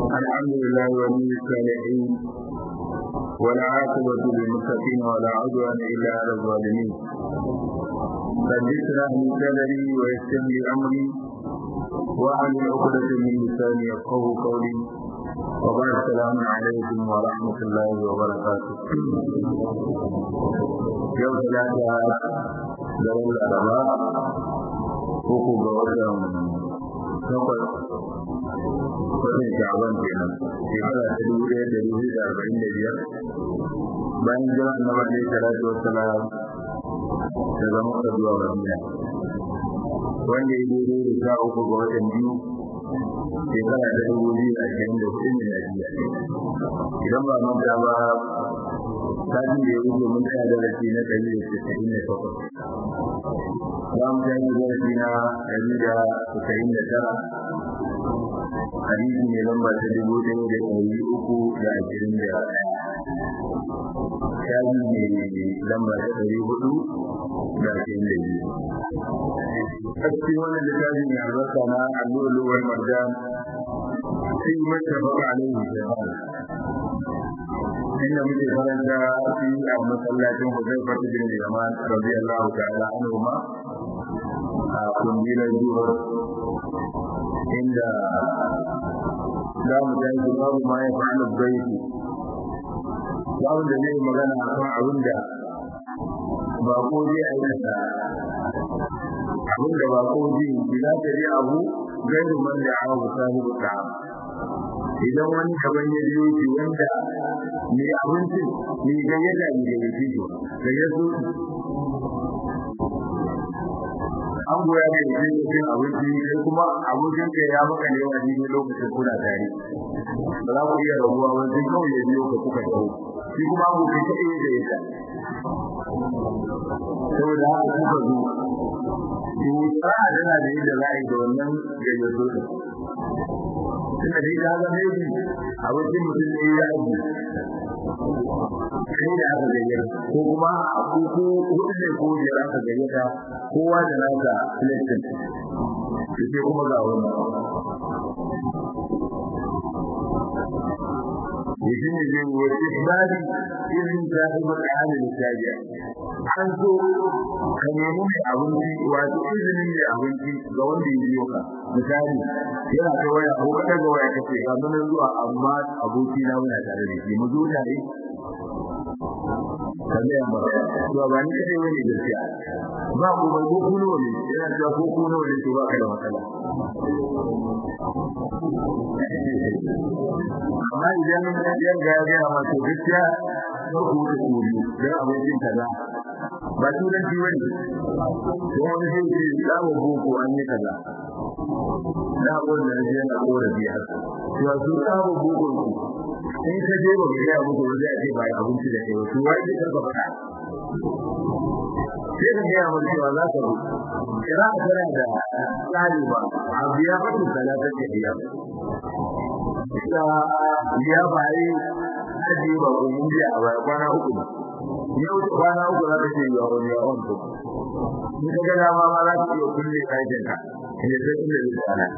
الحمد لله ولي الصالحين والعاقبة للمتقين ولا عدوان إلا على الظالمين رب اشرح لي صدري ويسر لي أمري واحلل عقدة من لساني يفقه قولي وبعد السلام عليكم ورحمة الله وبركاته يوم ثلاثة دولة الأربعاء uku ga watan takwas watan sha'aban kenan shekara ta dubu ɗaya da dubu da arba'in da biyar bayan jira na wanda ya salatu wassalam da zama ka zuwa madina wanda ya daidai da sha uku ga watan biyu shekara ta dubu biyu da ashirin da hudu miladiya idan ba manta ba satin da ya wuce mun tsaya darasi na ɗari da casa'in da takwas za mu tashi darasi na ɗari da casa'in da tara hadisi ne lamba ta dubu ɗaya da ɗari uku da ashirin da ɗaya shafi ne lamba ta ɗari hudu da ashirin da biyu a cikin wannan littafi mai albarka na allu'uluwar marjan sai mata baka alaihi jama'a inda muke karanta fi a masallacin Hudayfa bin Yaman radiyallahu ta'ala anhu ma a kungilar zuwa inda za mu tashi babu ma ya fa'ala baiti babu da zai magana akan abin da ba ko zai aikata abin da ba ko zai yi za ta yi abu gairu man da abu sahibu ta'a idan wani daban ya biyo shi wanda mai abincin mai gayyata mai gayyata shi da ya zo an goya da yake cin abinci sai kuma abokin ka ya maka ne wani ne lokacin kuna tare ba za ku iya rabuwa ba sai kawai ya biyo ka kuka dawo shi kuma abokin ka iya da yasa saboda haka kuka zo to tsara tana da yadda za a yi da wannan gayyato din tunda dai ka ga mai abokin mutum ne ya yi kai da aka gayyata ko kuma a kuku hudu ne ko biyar aka gayyata kowa da nasa selection sai kuma ga wannan yake ne zai wace ibadi irin ta yi matsalin shajiya an so ka nemi mai abinci wato izinin mai abinci ga wanda ya biyo ka misali yana ta waya ko ka daga waya kace ga mun zuwa amma aboki na muna tare da shi mu zo tare kalle amma to ba ni kace wani gaskiya ba ku ba ko kuno ne yana cewa ko kuno ne to ba ka da matsala amma idan yan ga ya ma to gaskiya ko ku da ku da abokin kaza ba turanci bane ko wani sai ce za mu boko an yi kaza na wanda ne yana korafi haka to su sabo boko ku in ka je ba ka ga muku wanda ake ba abinci da kai to wai ka ka faɗa sai ka ga mun cewa za ka kira ka tana da tsari ba a biya ba ku salata ta biya ita biya ba yi aje ba ko mun biya a baya kwana uku yau kwana uku za ka ce ya wani ya on to in ka ga dama ma za ka iya kulle kayan ka ne sai kulle da tsara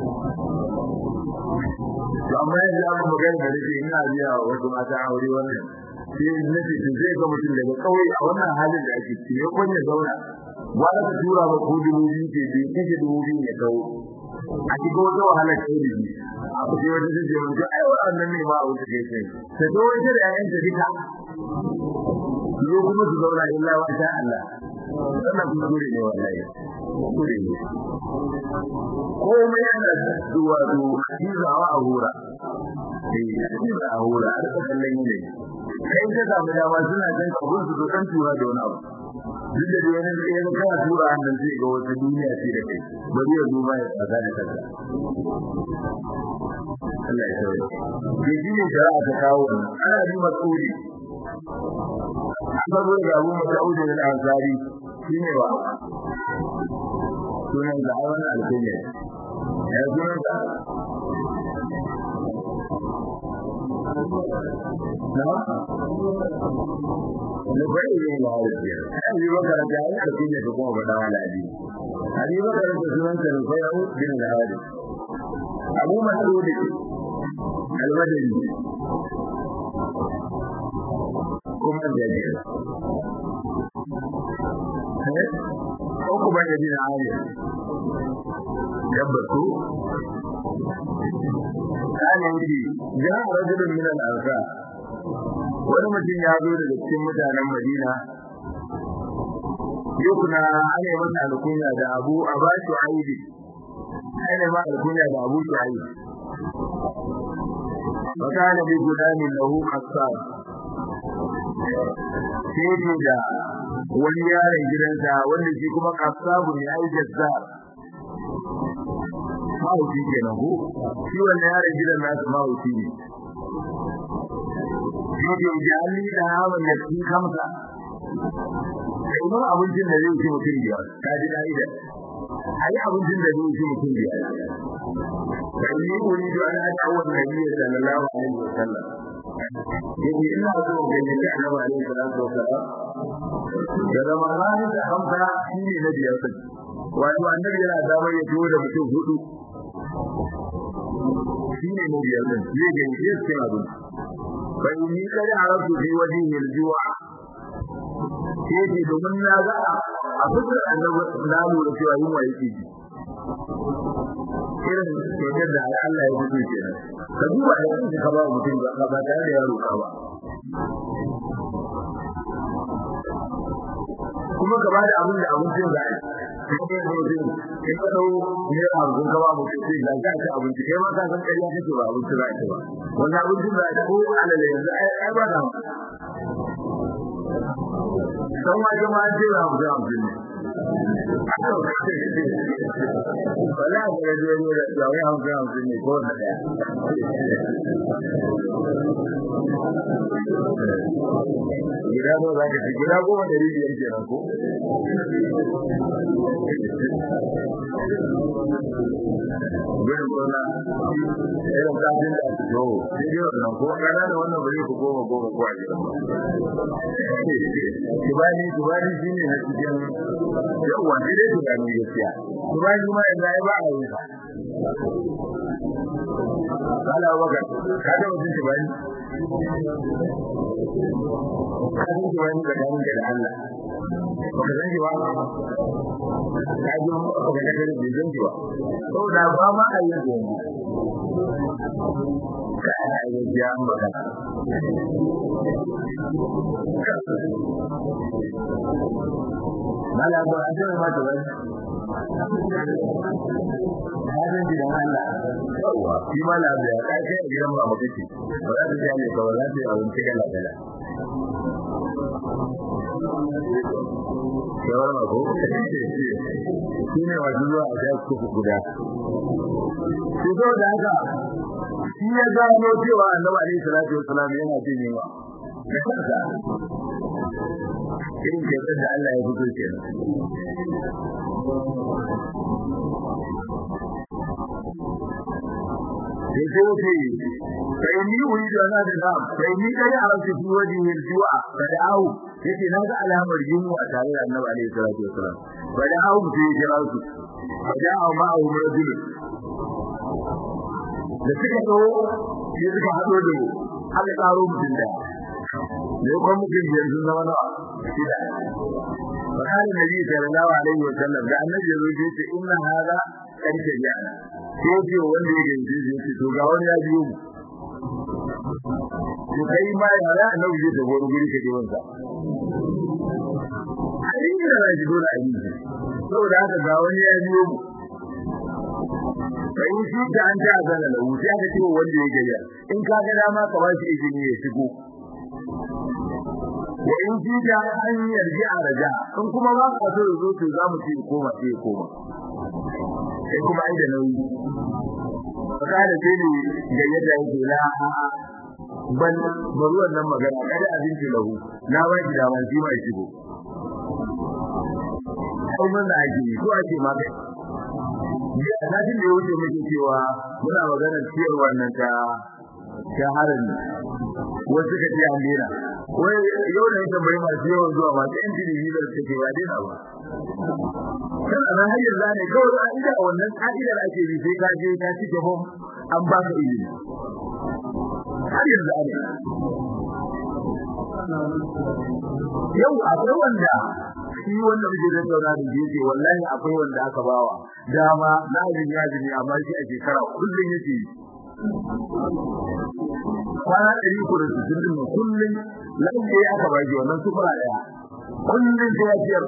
to amma yanzu an magana da nake ina biya wa wasu mata aure wannan sai nake to zai ga mutum daga kauye a wannan halin da ake ciki ya kwanye zauna wanda ka tura ba ko dubu biyu ke biyu kike dubu biyu ya kawo a cikin wata wahala ce da shi a kusa wata zai je mutu ai wannan ne ma a wuce kai sai ta zo wata da yayan ta duka zo kuma su zauna illa wa sha Allah wannan kuskure ne wallahi kuskure ne komai yana zuwa zu cizawa a hura eh ciza a hura a rika kallon ne kai ka samu dama suna jan kabun su kan tura da wani abu duk da wani ne ya kana tura hannun sai ga wata duniya ce da kai bari ya zo ya tsaka da kanka Allah ya sauya ke shi ne shari'a ta kawo ana yi masuri Abu da Abu Mas'ud al-Ansari shine wa sunan da awan al-Kunya ya sunan da na ne bai yi ma hauki ai yi baka da ya ka kinye ko kuma bada wala abi abi baka da sunan sa ne sai ya bin da hadi Abu Mas'ud almadani kuma da ne ko kuma da bin ali yabbatu kana yi ja rajulun min al-ansar wani mutum ya zo daga cikin mutanen Madina yukuna ana masa alkunya da Abu Abasu Aidi ana ma alkunya da Abu Sa'id fakana bi gudanin lahu qassar sai da wani yaron gidansa wanda shi kuma qassabu ne ai jazzar mahauci kenan ko shi wannan yaron gidan nasu mahauci ne yake jami da hawan da cikin kamsa kamar abincin da zai ci mutum biyar ta ji ka'ida a yi abincin da zai ci mutum biyar da ni wuri da ana da awon nabi sallallahu alaihi wasallam yake ina so ga ni da annabi alaihi salatu wasallam da ramadan da hamsa shi ne na biyar din wato annabi yana damar ya tuwo da mutum hudu shi ne na biyar din zai ga ni sai abinci فإني قد عرفت في وجهه الجوع sai domin na ga a fitar annabi na lura cewa yunwa yake ji irin kyautar da Allah ya fito kenan ka duba da kanka ka ba mutum ba ba tare da yaro ka ba kuma ka ba da abin da abincin za a yi kai ne mutum in ka dau ne a abin ka ba mutum sai ga ka ci abinci kai ma ka san ƙarya kake ba abinci za a ci ba wannan abincin za a ci ko alale yanzu ai ba da dan waje ma an ce ba mu da abin ne wala ga je ne da yawai hamsin hamsin ne ko na daya gida ba za ka ci gida goma da biyar kenan ko gudun gona irin kafin da su zo daidai wannan ko kana da wannan bari ku goma goma ko a gidan tubani tubani shi ne na cikin yawa daidai tubani gaskiya tubani ma yanzu ai ba a yi ba Kala waka, ka da mutum tubani? Ka san tubani da ganin da Allah. Baka san shi ba? Ka ji mu ka ga da bai san shi ba. Saboda ba ma a yi yanzu. Ka ana yi biya an magana. Mala ba a jira ma tubani. Hadin gidan Allah. Yawwa, shi ma na da kai kai gidan ba mutum ce. Ba za ta ji ne kawai za ta yi abinci kala kala. Yawar ma ko? Shi ne wasu zuwa a ta kuku guda. Shi zo da haka shi ya gano cewa annabi alaihi salatu wassalam yana jin yunwa. Da kansa. Irin kyautar da Allah ya fito kenan. يقولي فإني أريد أن أذهب فإني قد عرفت في وجهه الجوع فدعاه يتي هذا على أمر جنو أتعالى النبي عليه الصلاة والسلام فدعاه في جلاله فجاء معه رجل da suka zo sai suka haɗo da aka ƙaro mutum da ne kuma mutum biyar sun zama nawa shida فقال النبي صلى الله عليه وسلم da annabi ya zo ya ce inna hada karshe ya sai ce wanda ya gaje ya ce to ga wani ya biyo mu to kai ma ya ra annabi zai tafi wani guri ka je wansa ai ne da shi dole a yi saboda haka ga wani ya biyo mu kai shi da an ta zana da wuce aka ce wanda ya gaje in ka ga dama ka ba shi izini ya shigo wa in ji da an yarji a raja in kuma ba ka so zo to za mu ci koma sai koma sai kuma ai da nauyi faka da sai ne ga yadda yake la ban bari wannan magana kada abinci lahu na ba shi daman shi mai shigo kai mun da ake ko ake ma kai ya satin da ya wuce muke cewa muna maganar ciyar wannan ta ta harin wasu ka ce an dena wai yau da yake bai masu yawan zuwa masu yan jini da suke ba dena ba kan ana hanyar zane kawai an ida wannan ka'idar ake bi sai ka je ka cike hom an ba ka ilimi har yanzu ana yau akwai wanda shi wanda muke da tauna da yake wallahi akwai wanda aka bawa dama na jin yaji ne amma shi a shekara kullun yake kwana ɗari ko da sittin din kullun lafiya aka baki wannan sufura ɗaya kullun da yafiyar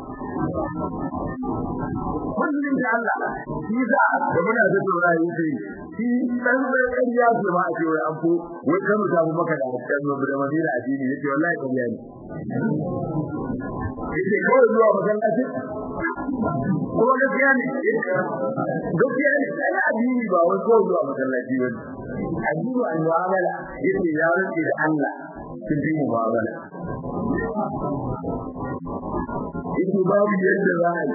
kullun da Allah shi za da muna da tauna yake shi dan dan ya ce ma a ce wai an ko wai kan mu samu maka da kan mu da madina a dini yace wallahi kariya ne yace ko zuwa masallaci ko gaskiya ne gaskiya ne sai addini ba wai ko zuwa masallaci ba addini an mu'amala yace ya rike da Allah sun fi mu'amala yace babu yadda za a yi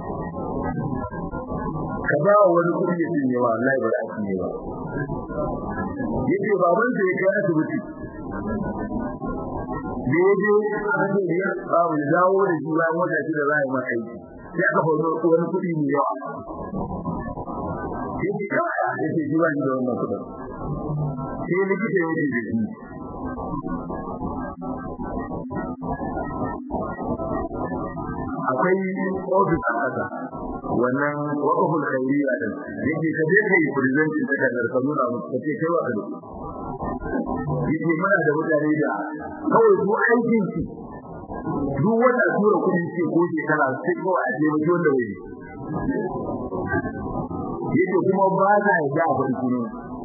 ka ba wani kuɗi ya cinye wa wallahi ba za a cinye ba yace baban da ya kai asibiti da ya je aka ce ya babu dawo da shi bayan wata shida za a yi masa aiki sai aka faɗo wani kuɗi mai yawa yace kawai yace shi ba ni da wannan kuɗin sai likita ya ce da shi akwai ofis a ƙasa wannan wakafin khairiyya din yake ka je kai presenting ta da ka nuna musu kace kai wa kai yake muna da mutane da kawai su aikin su duk wanda tura kudi ce ko shekara sai ko a je mutum da wuri yake kuma ba za ya ga abin kunu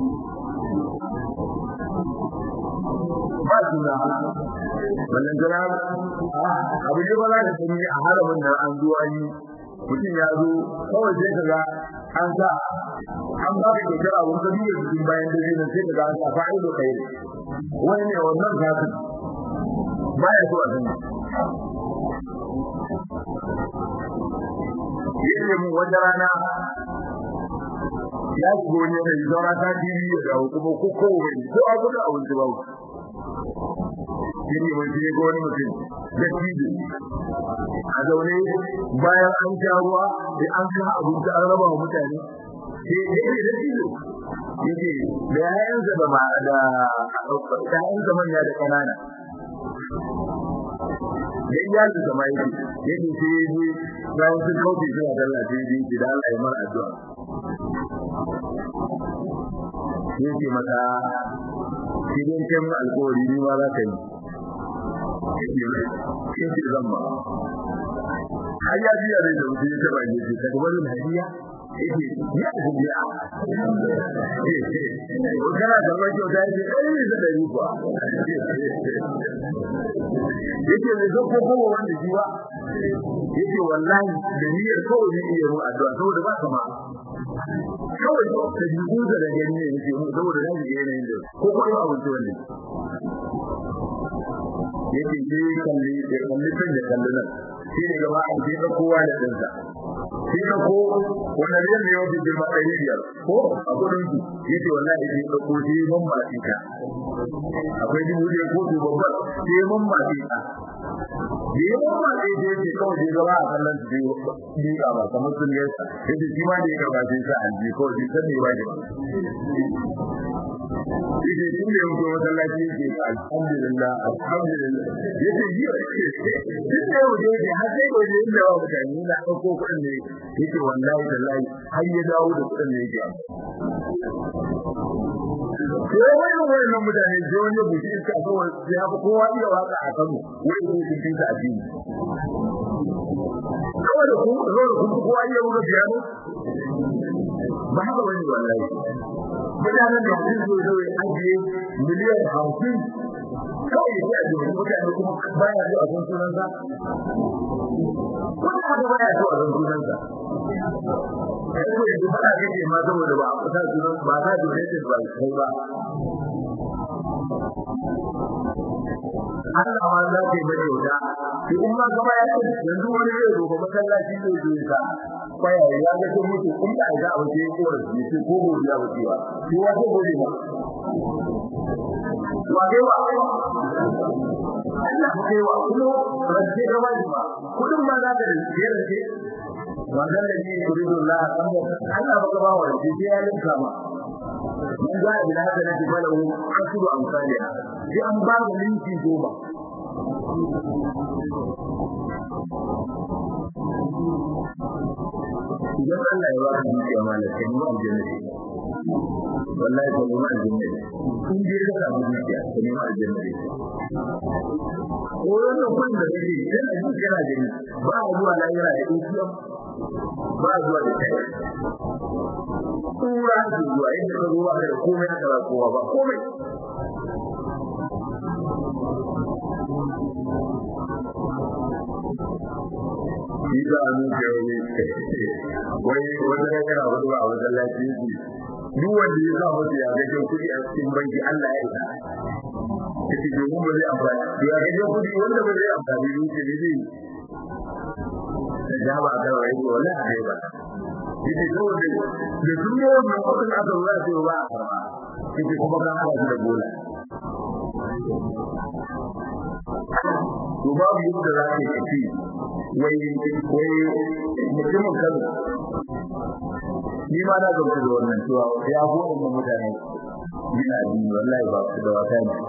ba su da wannan jira abu ne ba za ka sani a haramin nan an zuwa yi mutum ya zo kawai sai ka ga an sa an ba ka kyautar abun ka duba cikin bayan da zai sai ka ga an sa fa'ido kai wani ne wannan zafi baya so a sani yake mu wata rana ya shigo ne da zaura ta diri ya dawo kuma ko ko wani ko abu da abinci ba shine wani ne ko wani mutum da tijo a zaune bayan an sha ruwa da an sha abinci an raba wa mutane sai yake da tijo yake da yayansa da ma da yayansa manya da kanana da iyalin da mai yake yake sai yi bayan sun kauce suna dalla sai yi da Allah ya mar addu'a yake mata idan kan alƙawari ni ma za ka yi yake zan ma har ya biya da mutum ya taba yi ce daga wani hadiya yake ya hadiya ko kana da wani kyauta yake kai ne da dari kuwa yake ne zo ko ko wanda shi ba yake wallahi da niyyar kawai ne iya mu addu'a saboda ba kama kawai da jikin da gani ne yake mu saboda nan ga yanayin da ko ko ba abin da wannan yake je kalli da kalli kan da kalli nan shi ne gaba a je kowa da dinsa shi ne ko wannan ne ne yau da ma ɗari biyar ko a kudin su yace wallahi shi da ko shi mun ba shi ka akwai dubu da ko dubu babbar shi mun ba shi ka da yawan ma sai dai ce kawai dai gaba a kallon su dai ba ba kamar sun gaisa yace shi ma da ya gaba sai sa an ji kawai shi san ne ba da Ide tun da yanko masallaci yake alhamdulillah alhamdulillah yace yi tun da yau dai har sai gobe inda wa mutane na dauko kuɗin ne yake wallahi wallahi har ya dawo da kuɗin ne yake sai wani wannan mutane sai wani buci iska kawai sai haka kowa iya waka a Kano wai ko kun tinta addini kawai da ku zo da kun kowa iya buga piano ba haka wani wallahi mutanen da sun zo zo ajiye miliyan hamsin kawai ya ce a mutane kuma baya zuwa sun sunansa wani haka baya zuwa sun sunansa kai ko yanzu fada kake ma saboda ba a sa sunan ba sa donated ba kai ba Allah ma za ka yi mai yauda shi in ma gaba ya ce yanzu wani zai zo masallaci zai zo ya kwaya ya ga sun mutu in da ga abu sai ko ne sai ko gobe ya wuce ba shi wa ko gobe ba wa dai wa Allah kai wa kuma rage gaba ba kudin ma za ka rike rike wannan da ne yuridu Allah Allah baka ba wa shi ya linka ma man za a bila haka nake falahu asru amsaliha sai an ba da minti goma idan Allah ya ba ka dukiya malaka ne aljanna ne wallahi ko ma aljanna ne in dai ka samu dukiya ko ma aljanna ne ko wannan kun da kake yana ji kana gani ba a zuwa lahira da dukiya ba a zuwa da kai kura ke zuwa inda ka zuwa da komai da kowa ba komai shi za a nuke wani wai wata yana wani ba a wajen lafiya duk wanda ya sa musu ya ga jin kuɗi a cikin banki Allah ya isa yace domin ba zai amfani ya ga jin kuɗi wanda ba zai amfani da shi ne zai da jaba a kan wani wala a kai ba yace saboda da sun yi wannan kuɗin aka zuwa sai ba a karba yace kuma kan haɗa shi da bola to babu yadda za ka yi kaci wai wai mutumin kano ni ma na gamsu da wannan cewa ya fi waɗannan mutane yana addini wallahi ba su da wata ne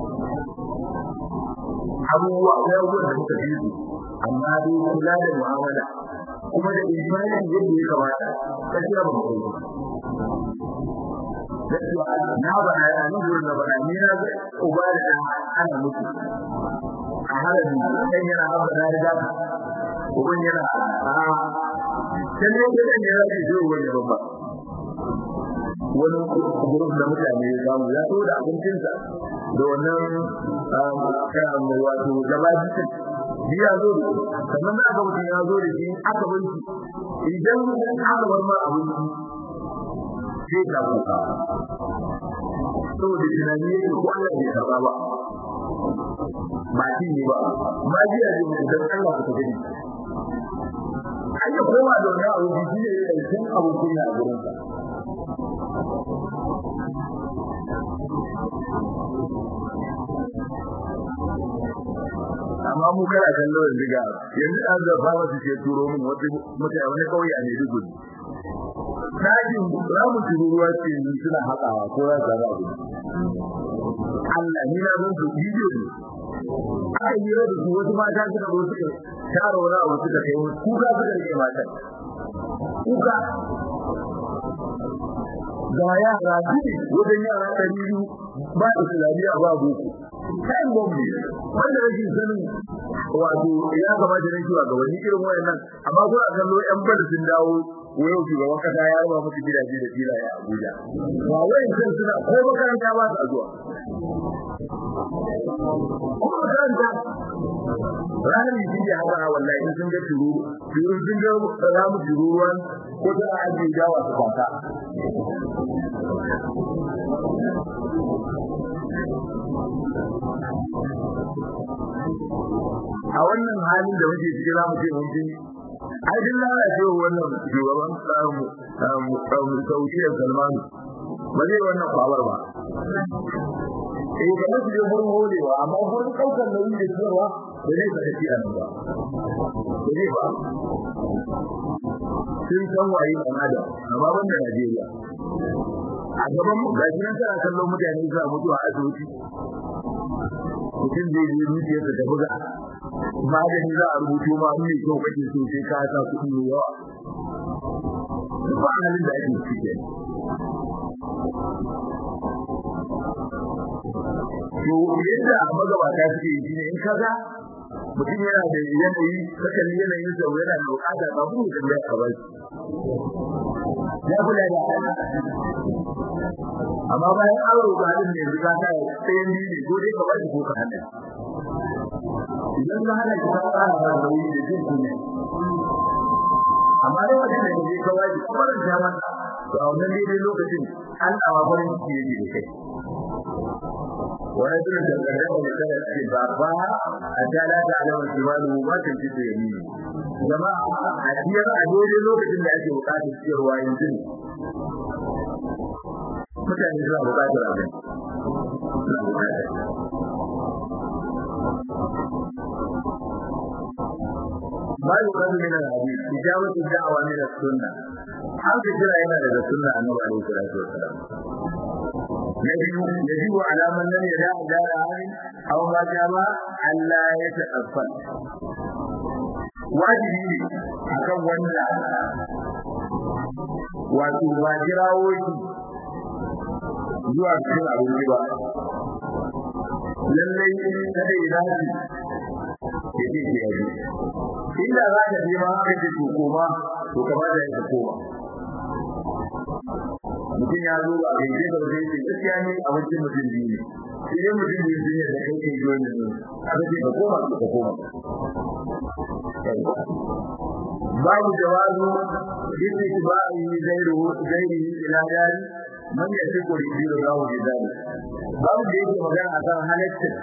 abubuwa akwai abubuwan da suka fi su amma dai kula da mu'amala kuma da imanin yadda ya kamata gaskiya ba mu gaskiya na ba na yana gurin da ba na ni na uba da ana mutu a halin kan yana haɓa na riga uban yana a can ne da ne ya ce zai wani babba wani gurin da mutane ya samu ya so da abincinsa da wannan wato gaba jikin biya zo da sannan da aka mutum ya zo da shi aka binci idan aka bar ma abinci sai ka kuka saboda tunani yake ko Allah bai karba ba ba shi ne ba ma jiya ne mu dan Allah ka tafi ai ya koma da wani abu shi ne ya san abu kunya a gurin sa amma mu kana kallo yanzu ga yanzu an da fara su ke turo min wata mutane wani kauye a Maiduguri Dajin ramu tururuwa ce suna haƙawa ko za su abu. Allah ni na zan su bidiyo ne. Aka yi da su wasu mata suka zo suka tara wani abu suka kai wasu kuka suka rike matan. Kuka. Ga yara biyu wajen yara ɗari biyu ba islamiyya ba boko. Kayan gwamnati wanda rashin sanin wato ya kamata na kiwa ga wani irin wayannan amma kuna kallo yan bada sun dawo wayo shugaban kasa ya raba musu gidaje da filaye a Abuja ba wai sun suna ko makaranta ba su zuwa ko makaranta ranar yi shi haka wallahi sun ga turu turu sun ga ramu tururuwan ko ta ajiye jawa su kwata a wannan halin da muke cikin zamu ce mun ji ai din lalace wannan shugaban samu samu sauƙiyar Salman ba zai wannan kwawar ba eh ga su je gurin holewa amma gurin daukar nauyi da cewa ba zai saka shi a nan ba ba zai ba sun san waye ɗan adam amma wannan Najeriya a gaban mu ga shi nan tana kallon mutane suna mutuwa a asibiti mutum zai je zuciyarsa ta buga magani za a rubuto ma mai kyau kake so sai ka sa kuɗi mai yawa duk ba halin da ake ciki to yadda magabata suke yi shine in kaga mutum yana da yanayi kakan yanayin sa yana da bukata ba mu da ya ka bai ya kula da amma bayan an roƙa din ne riga ta sai ni ne ko dai ka bai ko ka hana idan ka hana ki ka fara da nauyi da jin kunya amma dai wannan da ke kawai kuma da jaman to a wannan dai lokacin an awa farin ciki yake da kai ورجل تقدم لسنة بابا حتى لا تعلم شماله ما تنفق يمينه جماعة أكيد أدوري لوكة اللي أجي وقات السير وينزل mutane suna bukatar abin suna bukatar ما يقال من الحديث إجابة الدعوة من السنة هل كثيرا هنا لدى السنة أنه عليه الصلاة والسلام نبي يجب على من لم يدع دار عالم أو ما جامع ألا يتأفل wajibi ne akan wanda wato ba kirawo shi zuwa cikin abinci ba lallai kada ya dace ya ce ke yaji inda za ka je ma aka ce to koma to kamata ya ka koma mutum ya zo a gaje da wajen ce gaskiya ne abincin mutum biyu ne sai dai mutum biyu sun yadda kai kai jiwon yanzu a ce ka koma ka koma babu jawazu istitba'i zairu zairi ila dari man ya tiko da biyu da wajen zari babu da yake magana akan halaccin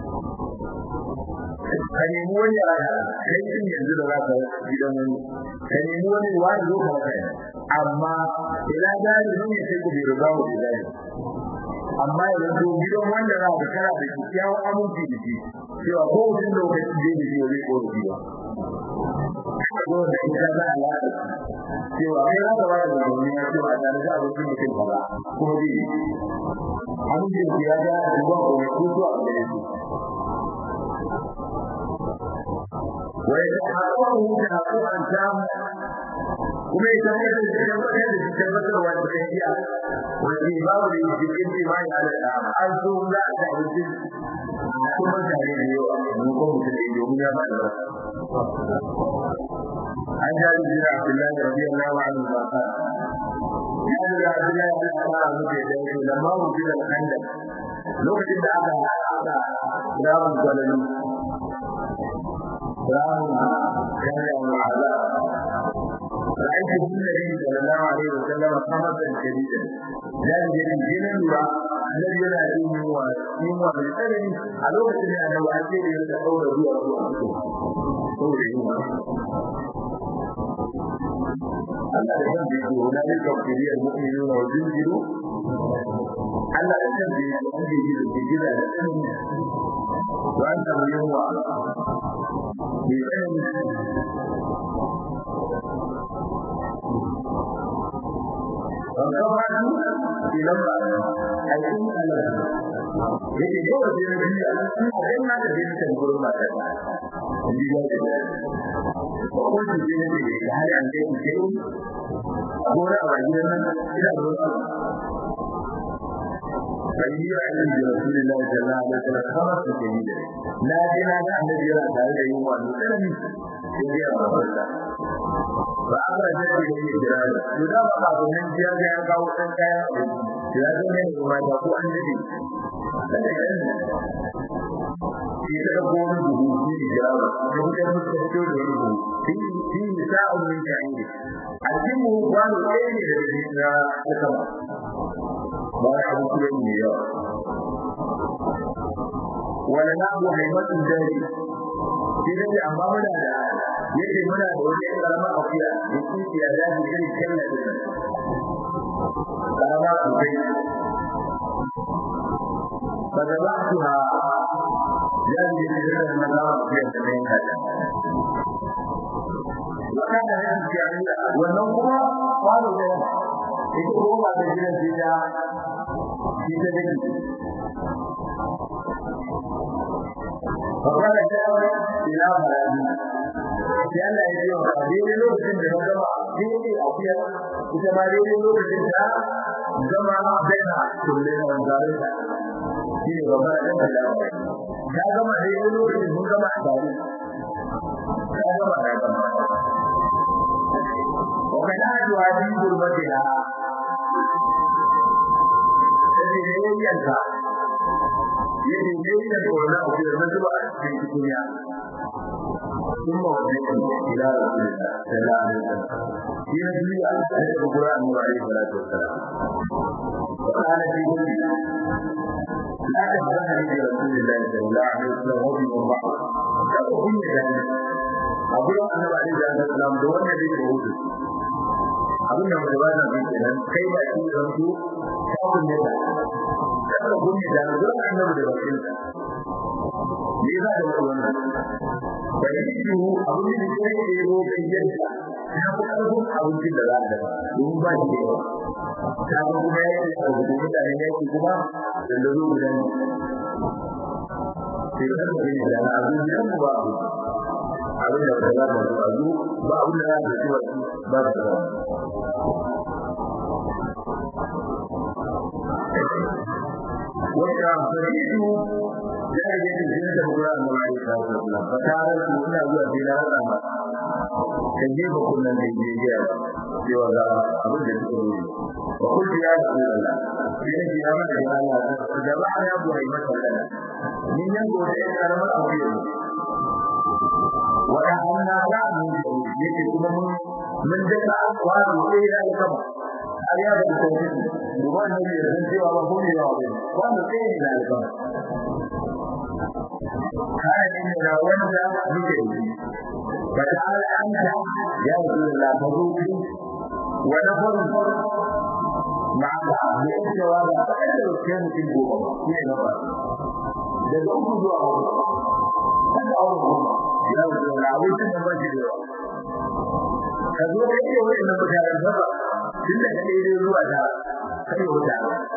ka nemi wani a kai din yanzu da za ka gidan wani ka nemi wani wani zo ka kai amma ila dari ne sai ku bi riga wa dari amma yanzu gidan wanda za ka kara da kyakkyawan aminci da shi cewa ko wani lokaci da yake yi zai koro shi ba ko da ita za a lada cewa kai za ka ba da domin ya cewa da da abokin mutum ba kuma zai amincin ya ga duba ko ko zuwa da shi ويتحققه تحققا تاما kuma ita ne da cikin tabbatar da cikin tabbatarwa da tafiya wanda babu da yake cikin imani ala da an so za a ta wuce kuma tare da yawa mun ko mutum da yau ya ba da an ja da jira Abdullahi radiyallahu anhu ba ka ya da Abdullahi da Allah mu da yake da ma mu da kanda lokacin da aka aka rabu gwalani ramu kana ma'ala رأيت النبي صلى الله عليه وسلم خمسا شديدا لا يجري جنوا الذي لا يؤمن ويؤمن بالسلم على وقت أن الواجب يتحول هو Allah ya san da wala ne ka kiri al-mu'minu wa zilzilu Allah ya san da wanda yake da gida da sani wa anta yawa bi وكفروا بلما أيضا على yake yau da yana biya sai ma da bin kan gurin ba ta ji ya ce ko ko ji ne ne da har an dai ke gora a gidan nan ina da wasu ayyuka annabi rasulullahi sallallahu alaihi wasallam kama su ke yi na ji na ga annabi yana tare da yin wani sanani sai ya ba ba aka da shi ne jira to da ba ba nan jiya ga ya kawo san kaya ya zo ne kuma da ko an dade shi da ko wani duhu shi jira ba ko da mutum da shi da duhu shi shi sa'u min ta'ini aljimu wani ɗaya ne da shi na sama ba ya abu kuma ne yawa wala na abu haimatun dare shi ne amma muna da yake muna da wani karama akuya da kici ya da shi kai kalla da karama akuya kada ba su ha ya ji da na da akuya da ne kada wannan da yake cewa wannan kuma kwano da ita ko ba da gidan da shi da dake فقال جاء إلى ملابين sai Allah ya ce wa daidai lokacin da na gama daidai a fiya ita ma daidai lokacin da gama baina kulle na wanzarin da shi ne babbar ɗan da lawa ta gama daidai lokacin mun gama a tare ta gama da gama wa kana addu'a din gurbati da sai ne yanka yake ne da wannan abu da zuba a cikin duniya ثم وجهه الى رسول الله صلى الله عليه وسلم في نبي عليه القران عليه الصلاه والسلام وقال في قوله لا تفضحني برسول الله صلى الله عليه وسلم وفي الله كما كنت ذلك أقول أن عليه الصلاة والسلام دون الذي يقول abin da mai bada mai kenan kai ba shi da su kafin ne da kada gumi da zuwa annabi da bakin sa me za da wannan bai yi abin da ke yi ro kai yadda ya fi ƙarfin abincin da za a dafa domin ba shi da yawa ta kuma ya yi a rubutu mutane ya yi kuma da da zo gudan sai ka ga ne da na abin da mu ba abu abin da ba za mu ba zu ba abin da za mu ci ba ba da wata faridu da ya yi da da Qur'an da mai da Allah fa tare da ina zuwa sai na rasa ba kan je ba kullun da je ya cewa ga abin da suke yi wa kullu ya Allah sai ne ya mana da Allah da ba ya buhai masa Allah ni yan gore ya karama aure wa anna ra'u yake kuma mun mun da wa sai ya kama har ya da tauhidi duba ne da san cewa ba ko ne yawa bane wanda sai ne da alba kana ne da wanda muke yi fa ta'ala anta ya rasulullah fazuki wa nafar ma'a da cewa ba ta da kai mutum goma ne na ba daga uku zuwa hudu kada a wani ya rasulullah abin da ba shi da ka zo ka yi wani na mutanen ba tun da ka daidai zuwa da kai wuta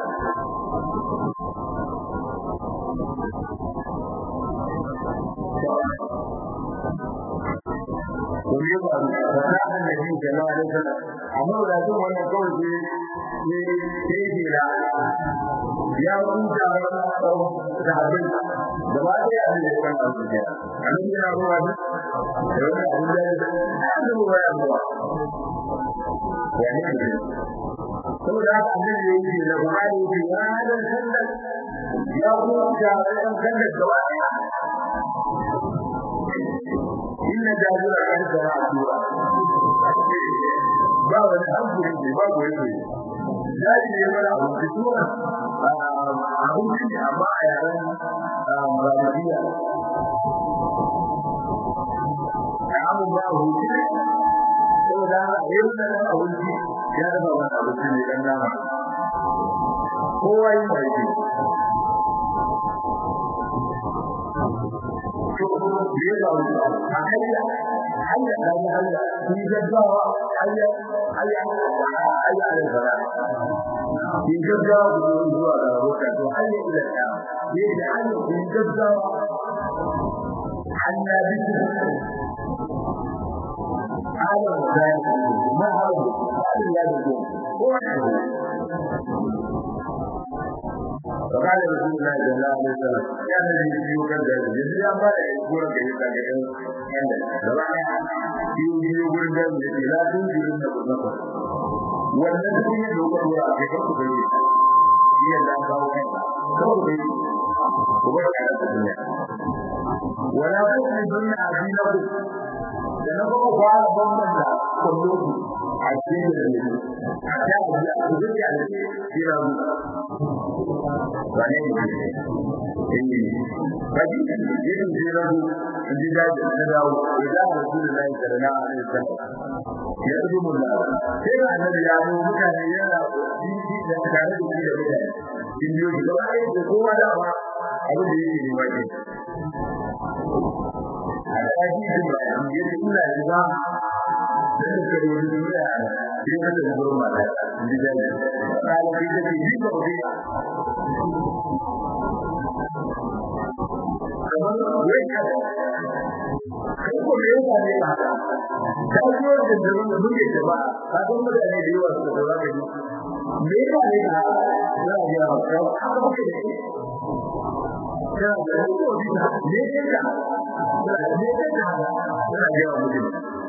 Kuri ba ba ta annabi sallallahu alaihi wasallam amma da su wannan kawai ne ne ke jira ya huta da abin da ba da ya da kan su ya annabi ya ruwa da wannan abin da ya da ruwa ya ruwa ya ne saboda haka annabi ya yi da Buhari ya ce ya hada sallar ya huta da kan sallar gaba daya inna jabira kan sara sura ba wani hankali ne ba goyi ne zai ne mana abu sura abun ne amma a yaran Malikiya abu ba hutu saboda yin da abinci ya dafa wani abinci ne dan nama kowa yin da yake biye da wani a hanya hanya da ya hanya ni gaggawa hanya hanya hanya da zara ni gaggawa da zuwa ga roka to hanya ila ta ni da hanya ni gaggawa hanya bi ala da ma hawo ya da ko وقال رسول الله صلى الله عليه وسلم يا الذي يوكل ذلك يجري أما يقول لك يقول لك عند دبعنا يقول ذلك لا تنزل من النفس والذي يوكل وراء في فرق بيت هي لا تقوم فرق بيت وبرك على الدنيا ولا تؤمن عزيزكم لنقوم بعض ضمن كلهم عزيز الذي حتى أجل على كلا wane ne eh kaji yin jiragu inji da da dawo idan rasulullahi sallallahu alaihi wasallam ya rubu mullah sai annabi ya zo mutane yana jiji da tare da shi da mutane in yi shi gaba ɗaya da kowa da ba abin da yake nema ke a kaji din ba ya ce ina ji ba da suka yi wani duniya a sai ka tafi gurin mata inji da da ɗalibai da ke yi ba kamar wai ka kai ko me yasa ne ba ka so da zaman da muke da ba ka san mutane da yawa su da zaka yi me yasa ne ka za a ga ka haka muke da shi ka da ko bi da me yasa da me yasa da za a ga mutum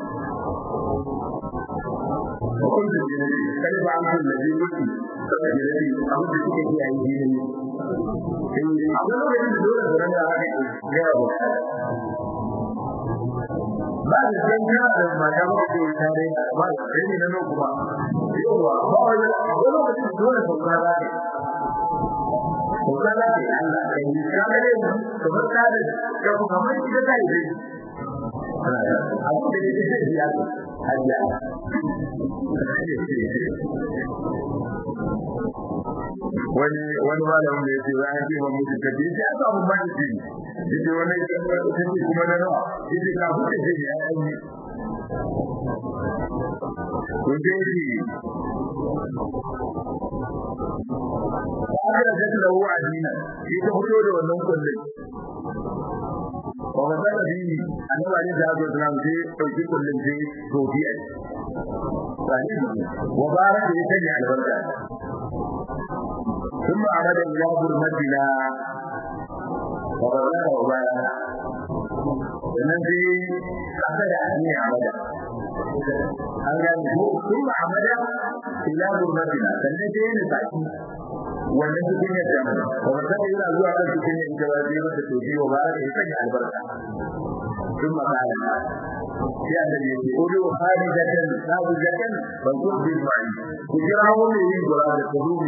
وكل الجنة كيف عمل الذي يؤتي فالجنة أود تلك هي أيديهم أقول لك أن دولة فرنا جواب بعد ذلك لما جاءوا في التاريخ ما يريد أن نقوم يوم أقول لك أن دولة فرنا Bukanlah di Allah yang dikatakan sebentar yang kamu tidak tahu. Aku tidak dia aja. wani wani malamin da yake za a ce ba mutu ka ce ya samu ba ni ce yace wani kace kuma na nawa yace ka huce ce ya yi kun je shi aka da da wa adina shi ta fito da wannan kullun ba ba da dini annabi ne da Allah sallallahu alaihi dauki kullun sai to bi ai sani wa baraka ya sanya albarka ثم عمد إلى برمتنا وغرنا وبانا sannan sai kasa da ne amada an gani ko kuma amada ila gurbatina sannan sai ne saki wannan cikin ya jama ba ba sai yana zuwa kan cikin ya ita ba sai masa to biyo ba sai sanya albarka kuma kana sai annabi ya ce ulu kharijatan sabujatan wa qurbi ma'i ku jira wani yin gura da kudubi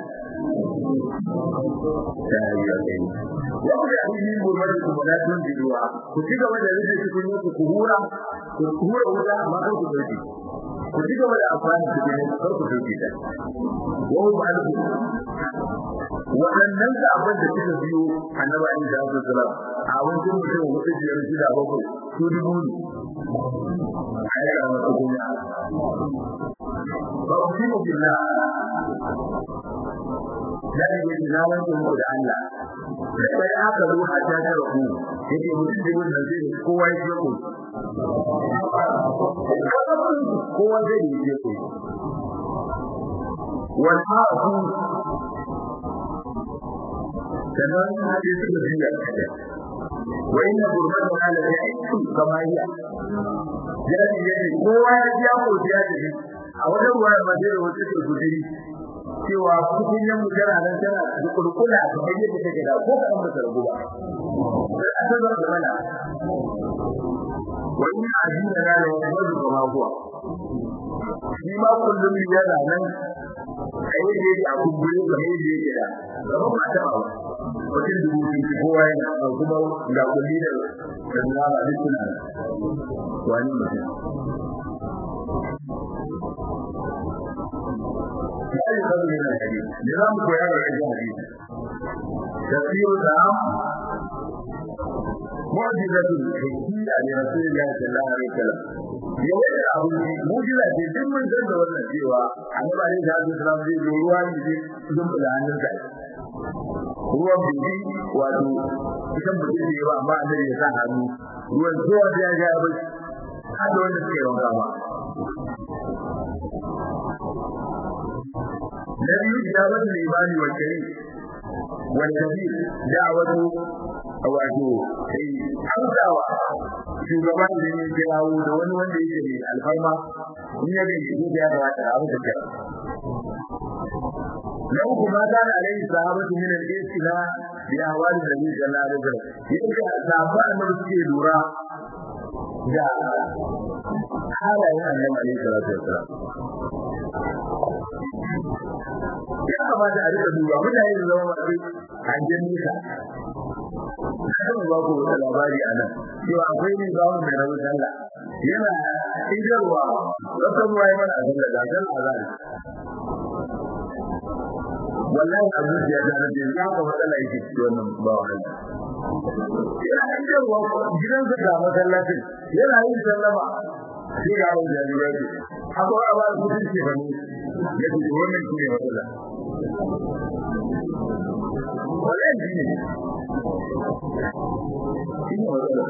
wanda ya yi gurbin ku da tun jiruwa ku ci gaba da rike cikin ku ku hura ku hura wuta amma kar ku dauke ku ci gaba da amfani da cikin ku kar ku dauke ta wa ba da waɗannan da abin da suka biyo annabi Ali da Abu Salam a wajen mutum hudu biyar shida bakwai su dubu ne ai ga wasu kuma ba ku ci mu billah dan yake na wanke muku da Allah sai aka zo a ta tara ku yake mutum da wannan zai kowa ya ce ku kowa zai yi ce ku wal hafu sannan sai suka biya wa inna gurmatan ala ya'iku kama hiya jadi jadi kowa ya ji ko ya ji a wajen ruwa ba zai wuce ke gudiri cewa cikin yan mujara nan tana da kurkula da bayyana da take da ko kan da ruwa sai an zama da mana wani ajina na da wani kuma kuwa shi ma kullum yana nan kai da yake a kumbure ga mai da yake da gaba ba ta ba wajen dubu biyu kowa yana kuma ga kulli da da nama duk suna wani mutum sai da zai yana kadi da zamu koya da rajin hadisi tafsir da mu'jizatu hikkiya ne rasulullahi sallallahu alaihi wasallam yawan abu mu'jiza ce duk mun san da wannan cewa annabi alaihi wasallam zai zo ruwa ne zai dun da hannun sa ruwan bibi wato idan mutum ne ba amma annabi ya sa hannu ruwan kowa ya ga ya bai hada wanda suke wanka ba الذي إجابة الإيمان والكريم والكبير دعوة wato sai hausawa shugaban da ne kirawo da wani wanda yake ne alfarma in ya ga shi da ya kamata a mutu kira na uku ma ta da alaihi sahabatu min al-isla bi ahwali nabi sallallahu alaihi wasallam yake sahaba annabi suke lura da halayen annabi alaihi salatu wasallam ya kamata a rika duba mutane da zama masu hangen nisa kan ba ku wata labari a nan cewa akwai ne ba mai rabu sallah yana idarwa wata ruwa ya mana azan da zagan azan wallahi a zuciya ta na jin ya kuma matsala yake ci wannan ba wa yana idarwa gidansa ga masallacin yana yin sallama sai ga wani jami'ai ce akwai abu da mutum ke bane ya ce wannan shi ne matsala wannan shi ne shi ne matsala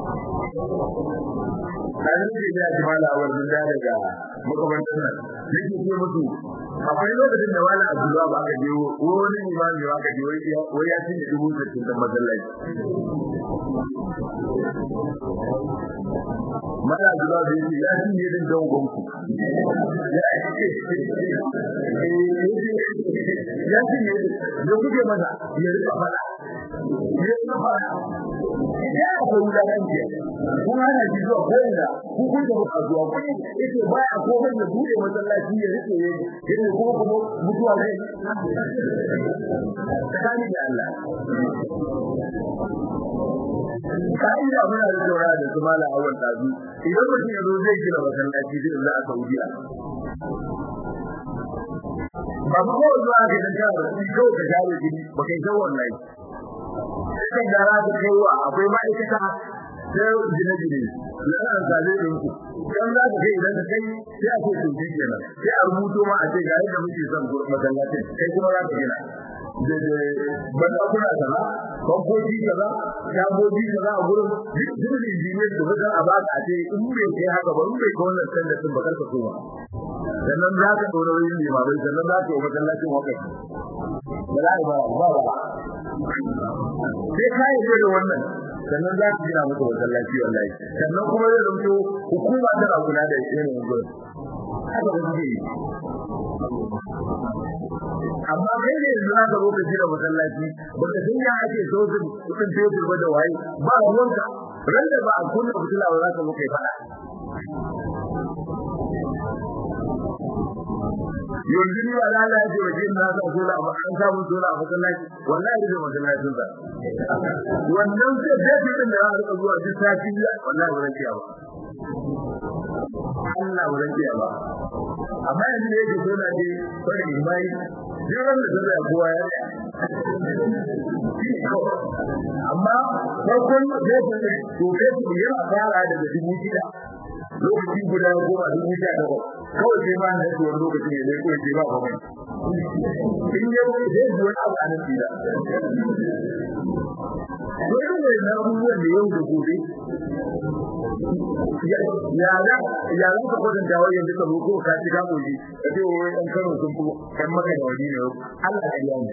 kayan da ya ji mala a wajen da daga makamantar nan nake ce musu akwai lokacin da wani abdullahi ba aka je wani imami ba aka je wai ya cinye dubu sittin da masallaci mala abdullahi da yake ya cinye din don gonku ya cinye da kuke masa ya rika fada ya rika fada ya akwai wulakanci kun hana shi zuwa ko ina ku kun da buka zuwa kun yake baya komai da bude masallaci ya rike ya yake kuma kuma mutuwa zai tsakani da Allah kai da muna da saura da su mala awal tazu idan mutum ya zo zai gina masallaci zai Allah a Saudiya ba ku ko zuwa ga dan ka ba shi ko ka jawo gidi ba kai jawo wallahi sai gara da kaiwa akwai ma'aikata sai gine gine yana an zabe din ku dan za ka kai idan ka kai sai a ce to shi kenan sai a rubuto ma a ce ga yadda muke son masallacin kai kuma za ka gina da da banda kuna kaza bankoki kaza shagogi kaza a gurin duk injiniyar da wajen a ba a ce in bai kai haka ba in bai kai wannan standardin ba karka koma sannan za ka ɗora yin limamai sannan za ka yi masallacin wakati ba za a ba ba ba sai ka yi da wannan sannan za ka gina masa masallaci wallahi sannan kuma zai zanto hukuma tana kula da yanayin gurin haka ba suke yi amma kai ne yanzu za ka zo ka gina masallaci ba ka san ya ake sojin kudin fetur ba da waye ba ruwanka ran da ba a kunna fitila ba za ka zo kai fada yanzu ni ba lala ya ce wa jin na sa sola a an samu sola a masallaci wallahi da masallacin sa wannan sai da din da za ka zuwa duk sati wallahi ba zan ba Allah ba zan ba amma yanzu da yake sola ne sai imai jiran da zai kowa ya amma farkon da yake to kai yana fara daga dubu shida lokaci guda goma dubu sha takwas kawai sai ma na yake wani lokaci ne zai kawai sai ba kuma in ya wuce zai ji wani abu a nan fila dole ne na abubuwan da yau da gobe ya za ya za ka kwatanta wai yanzu ka ko ka ci ka gobe ka ce wai ɗan kano sun fi ɗan maka da wani ne Allah ya yi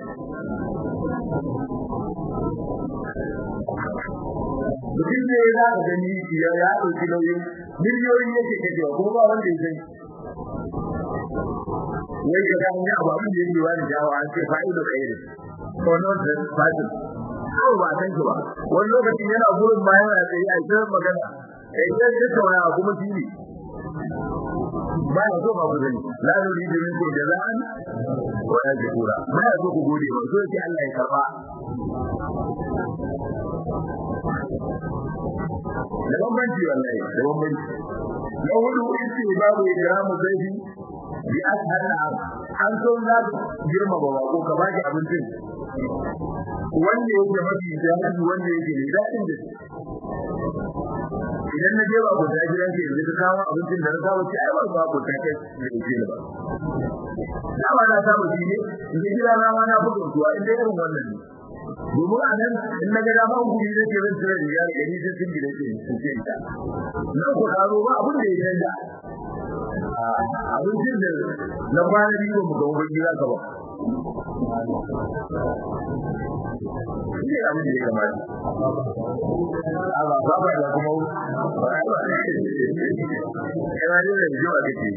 mutum ne za ka gani ya ya ɗauki nauyin miliyoyin yake kashewa kuma ba wanda ya sani wai ka ga ya ba mun da yake wani jawo an ce fa'ido kai ne ko non da fadi ko ba san ki ba wani lokaci yana gurin ma yana tsaye a cikin magana kai sai ka tauna kuma shi ne ba ya so ba ku gani la nuridu minkum jaza'an wa la shukura ba ya so ku gode ba so yake Allah ya karba da bambanci wallahi da bambanci na hudu isi babu ikramu zaifi bi ashhar an so za ku girma ba ko ka baki abincin wanda yake mafi jahili wanda yake da dadin da idan na je ba ku ta gidan ke yanzu ka kawo abincin da na kawo ci ai ba ba ku ta kai da ke ba dama na samu shi ne in gida na ma na bugun tuwa inda irin wannan ne domin a nan in na ga dama guri da ke zan tsira riga da gani sai sun gida ke su ce ta nan ku karo ba abin da ya canja abincin da na kwana biyu mu ga wani gida ka ba shi ne abin da ya kamata a ba ba ba da kuma ba ba ba yana da da jiwa kake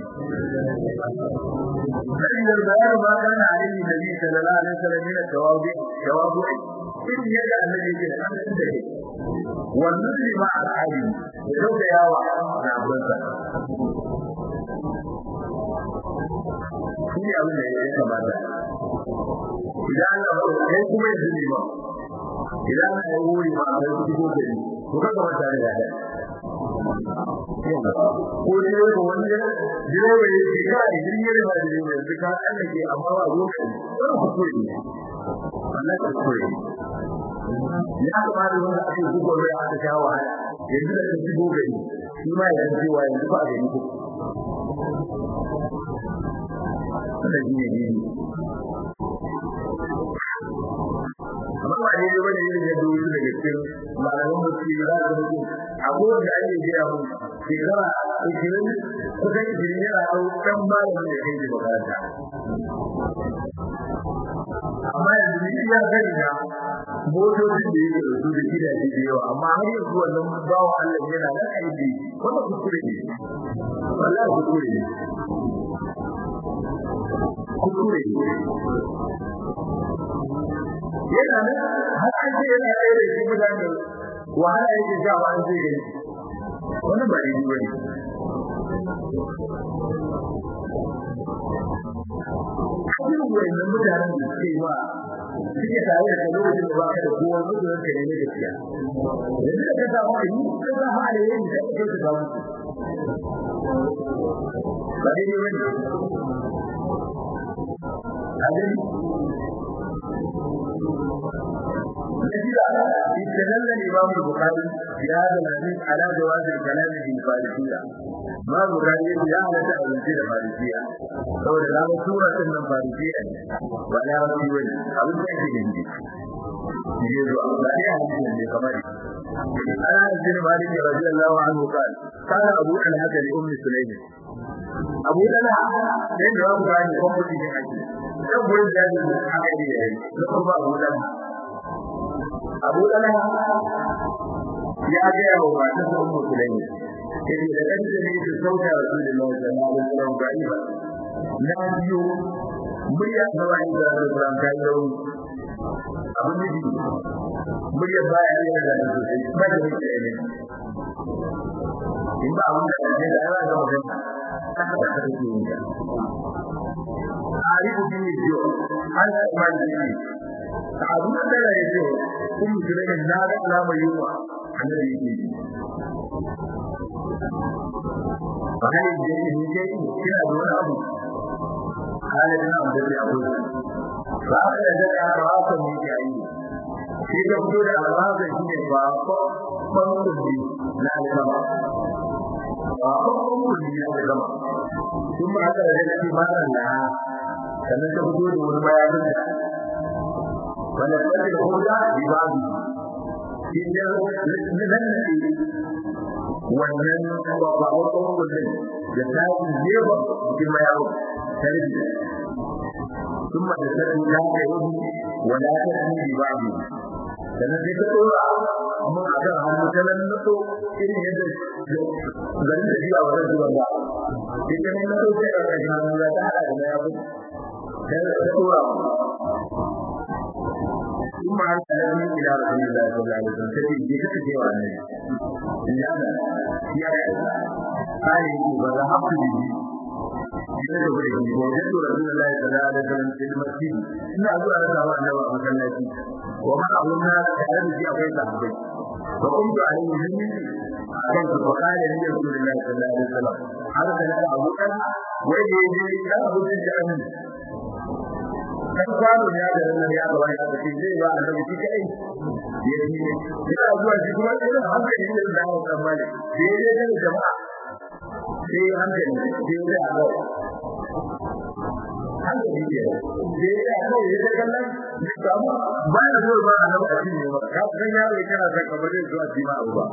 sai da bayar ba kana alimi da ni sallallahu alaihi wasallam ne tawabi tawabu in yadda annabi yake da an da wannan ne ma al'adi da dauka yawa na abinsa shi ne abin da ya kamata idan Allah ba kai kuma yanzu ne ba idan Allah ya wuri ma a kai kuɗi ko gari to kaga mata da yada ko ne ko wani direba ya ce ka idan ya riba da direba yanzu ka Allah ke amma ba lokaci wannan kuskure ne wannan kuskure ne ya kamata wanda ake gugu da aka sha wahala yanzu da kashi gogari shi ma ya ji wa yanzu ba gari ko wannan shi ne ne amma ba ne bane yin da dole daga cikin malaman musulmi za ka mutu abubuwan da ake gaya mu shekara ishirin kusan ishirin yana hau ɗan malamin da kai da makaranta amma yanzu ni iya gani na motocin da yake da su da gidaje da yawa amma har yanzu wannan bawa Allah yana nan aiki wannan kuskure ne wallahi kuskure ne kuskure ne yana nan har an ce yana ɗaya da shi mutane wahala yake sha wa an ce gani wannan ba daidai ba ne irin wayannan mutanen da suke ba suke tare da lokacin da ba ka da kowa mutuwar ka ne gaskiya yanzu da ka samu ayi ka samu alayen da kake ka samu ba daidai ba ne a gani نجد استدل الإمام البخاري في هذا الحديث على جواز الكلام في الفارسية ما البخاري يا على تأويل الفارسية هو لا سورة من الفارسية ولا رسول أبو سعيد الهندي يجوز لا يحدث من كمال أنا بن مالك رضي الله عنه قال قال أبو طلحة لأم سليم أبو طلحة لأن جواب كان يقوم به حديث يقول ذلك حقيقي يقول أبو طلحة abu ɗana ya gaya wa matan sa ummu sulaimi yace da kan da ne ta sauka rasulullahi sallallahu alaihi wasallam ga'iba na biyo murya ta wani da Rasulullah ta yi rauni abin da ji murya baya ne da sosai ba da yake ne in ba abin da ne da ya ga mutum haka da kake yin ta arifu bin jiyo an ma ji abu da da ya ce kun jira in na ga alamar yunwa annabi yake ji fa hal yake ni ke kina da wani abu kana da abu da ya abu ba ka da da rafa ne ke yi shi ka fito da alwaza shi ne ba ko kwanci na alama ba ko kwanci na alama kuma haka da da ba na sannan ka fito da wani bayanin da wanda take da hujja bi babu idan nan ne wannan ba ba ko ko din da tafi yeba cikin yawo tarbi kuma da sai ya ga yi wala ta ni bi babu sannan sai ka tsora amma a kan hannu ta nan nato irin yadda garin da jiya wajen zuwa ba sai ka nan nato sai ka ga hannu ya ta hada da yawo sai ka tsora ثم أرسلني إلى رسول الله صلى الله عليه وسلم تجد بك في وعنه لهذا يا قال فذهبت به وجدت رسول الله صلى الله عليه وسلم في المسجد إن أقول أنا سوى أنه مكانتي وما أظن الناس كأن في أبي صحبي فقمت عليه مني أكلت فقال لي رسول الله صلى الله عليه وسلم أرسل أبو بكر ويجي يجي لا أبو بكر kan kwano ya da nan ya ga wani abu zai ba annabi shi kai ya yi ina zuwa shi kuma irin hankali ne da dawo kan mali sai ya ga jama'a sai hankali sai ya ga hankali ne sai ya ga ya ga kallon kuma ba ya zo ba annabi a cikin ba ka san yaro kana san kamar zai zuwa shi ma abu ba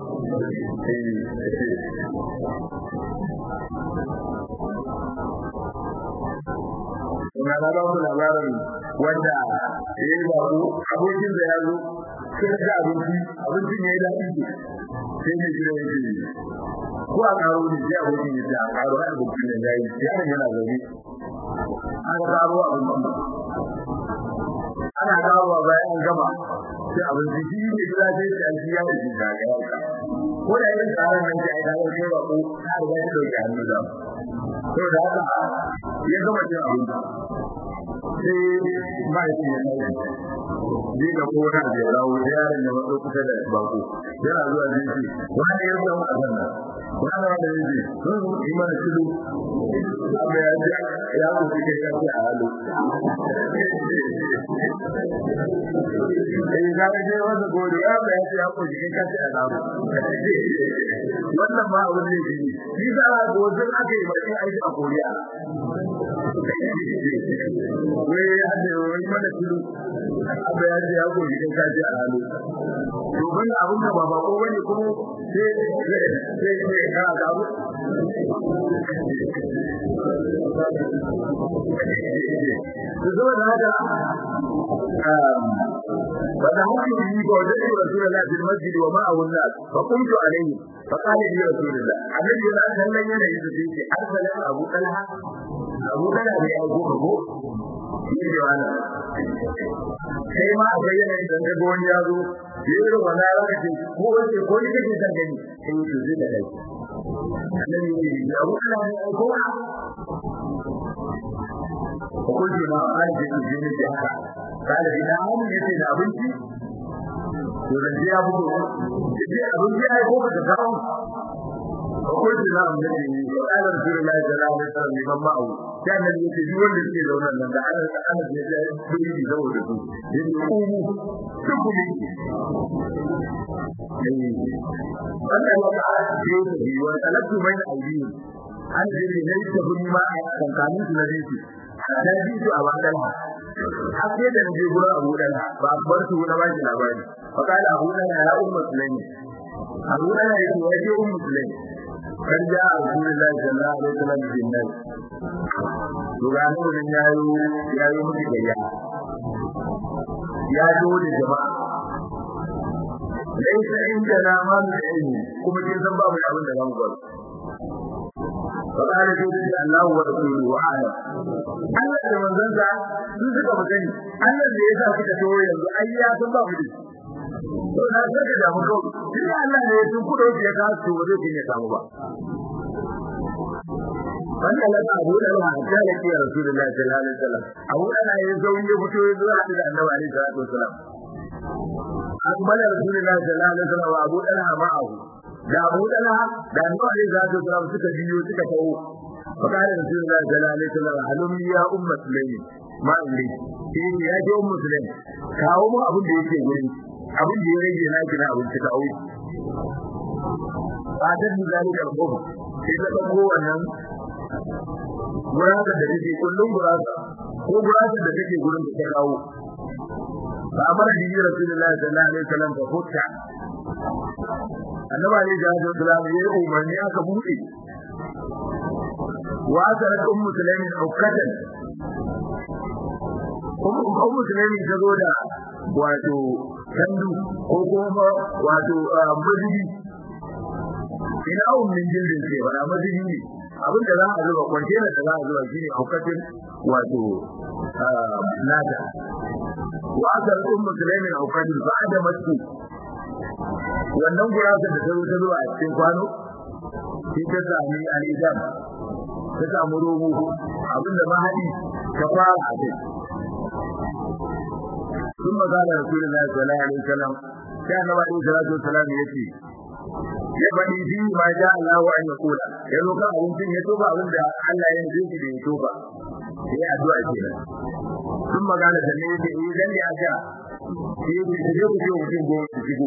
Ina da ba mu labarin wanda ya yi bako abokin da ya zo sai ga abinci abincin ya yi daɗi sai ne gida ya ce ko a karo ne sai abokin ya ce a karo a abincin da ya yi yaron yana zaune an karo abincin ana kawo bayan an gama sai abinci shi ne gida sai ce an shi ya yi shi ga ya ko da yin tsarin nan ce ai da wani ba ko ta riga ta dauki hannu da to da haka ya gama cin abinci sai ba shi ya kai ji da ko da ya dawo da yaron da matso kusa da bako yana zuwa ji shi wani ya zama a nan wani wanda ya ji sun yi mana shiru abu ya ji ya ku kai kashi a halu eh ga je wanda gode ya ba ya ce ya ku kai kashi a halu wannan ma abin ne shi shi da gozin aka yi mai aiki a koriya wai ya ce wai mana shiru abu ya ce ya ku kai kashi a halu to ban abin da ba ba ko bane kuma sai sai sai ka ga abu zo da haka فدعوت به فوجدت رسول الله في المسجد ومعه الناس فقمت عليه فقال لي رسول الله النبي لا كان لن ينهي في ارسل ابو طلحه ابو طلحه يا ابو ابو shi wani kai ma akwai yanayin da ga wani ya zo yi wani ya zaka ce ko wace ko ni kake san gani sai yi zai da kai annabi ne ya abu kana ne ko ko ji ma an ji ji ne da haka kada idan an yace da abinci to da ya bugo yace abinci ai ko ka kawo وقلت نعم نبي وقال رسول الله صلى الله عليه وسلم لمن معه كان الذي يتجول لكي لو أن أنا أنا بيجي زوجة يقوموا تقوموا wannan wata ce yi wa talabtu mai aidin an je ne ne ta guni ma a kankanin su na jinsi da ji su a bakan ha har sai da je gurin Abu Dan ba bar su na baki labari fa kala Abu Dan ya ummu sulaimi Abu Dan ya ce waje ummu sulaimi kan ja Rasulullahi sallallahu alaihi wasallam bin nan to ga nan yayi yayi mutu gayya ya zo da jama'a laisa inda na ma mu ilmi kuma kin san babu abin da zamu gwada fakare sai da Allah wa rasuluhu wa ala Allah da manzon sa sun suka magani Allah da yasa suka to yanzu ai ya san babu da to na saka da mu kawai shi Allah ne sun kudo ya ka su waje kin ya samu ba wanda la ta abu da Allah ta da ke Rasulullahi sallallahu alaihi wasallam abu da ya zo ya fito ya zo da Annabi alaihi salatu wasallam akbala rasulullahi sallallahu alaihi wasallam wa abu dalha ma'ahu da abu dalha da annabi alaihi salatu wasallam suka biyo suka tawo fakare rasulullahi sallallahu alaihi wasallam halum ya ummat sulaimi ma indi sai ya je ummu sulaim kawo mu abin da yake gurin abin da ya rage na kina abin ta kawo fadar da zalika al-khuf sai ta dauko wannan gurasa da take kullun gurasa ko gurasa da take gurin da ta kawo فأمر به رسول الله صلى الله عليه وسلم ففتح النبي عليه الصلاة والسلام يقول من يأك بوئي وأثرت أم سليم عكة أم سليم تقول wato kandu ko kuma wato mazubi ina ummin jildin ce ba mazubi ne abin da za a zuba kwantena da za a zuba shine hukatin wato nada وأثر أم سليم أو قدر فعدمته wannan gurasa da ta ta zuwa a cikin kwano sai ta sami al'izam ta samu rogo abinda mahadi ta fara a kai sun magana rasulullahi sallallahu alaihi wasallam sai annabi alaihi salatu wasallam ya ce ya bani fi ma ja Allah wa an yakula ya zo kan abincin ya toba abinda Allah ya nufi da ya toba sai addu'a kenan sun magana da ne da idan ya ga shi ne da yau ce mutum goma su shigo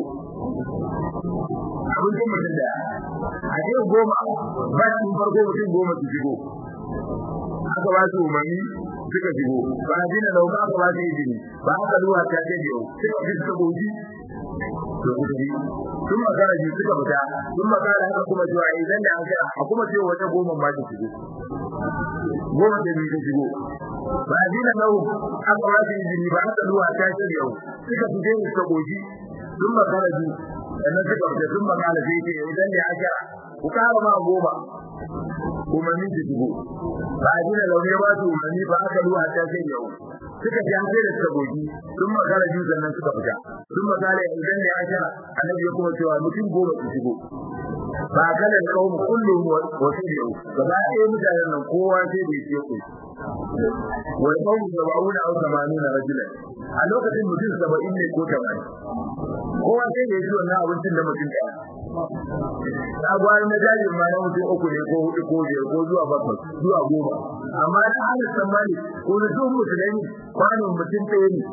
abin da mutum da a ce goma ba shi farko mutum goma su shigo aka ba su umarni suka shigo ba a dina lauka aka ba su izini ba aka zuwa ta ce yau suka fi suka goji to kuka yi sun magana ji suka fita sun magana haka kuma cewa idan da aka a kuma ce wata goma ma ta shigo goma da biyu ta shigo ba a dina lau aka ba su izini ba aka zuwa ta ce yau suka fi je suka goji sun magana ji sannan suka fita sun magana sai ce idan da aka ku kara ma goma umarni su shigo ba a dina lau ne ba su umarni ba aka zuwa ta ce yau suka ji an sai da suka goji sun magana ji sannan suka fita sun magana idan da aka annabi ya kuma cewa mutum goma su shigo ba kana da kawo kullum wasu yau gaba ɗaya mutanen nan kowa sai da yake ku wal qawmu sab'una aw 80 rajulan a lokacin mutum 70 ne ko 80 kowa sai da yake wannan abincin da mutum ɗaya agwai na jari ma na mutum uku ne ko hudu ko biyar ko zuwa bakwai zuwa goma amma da ana tsammani ko da duk musulmi kwanon mutum ɗaya ne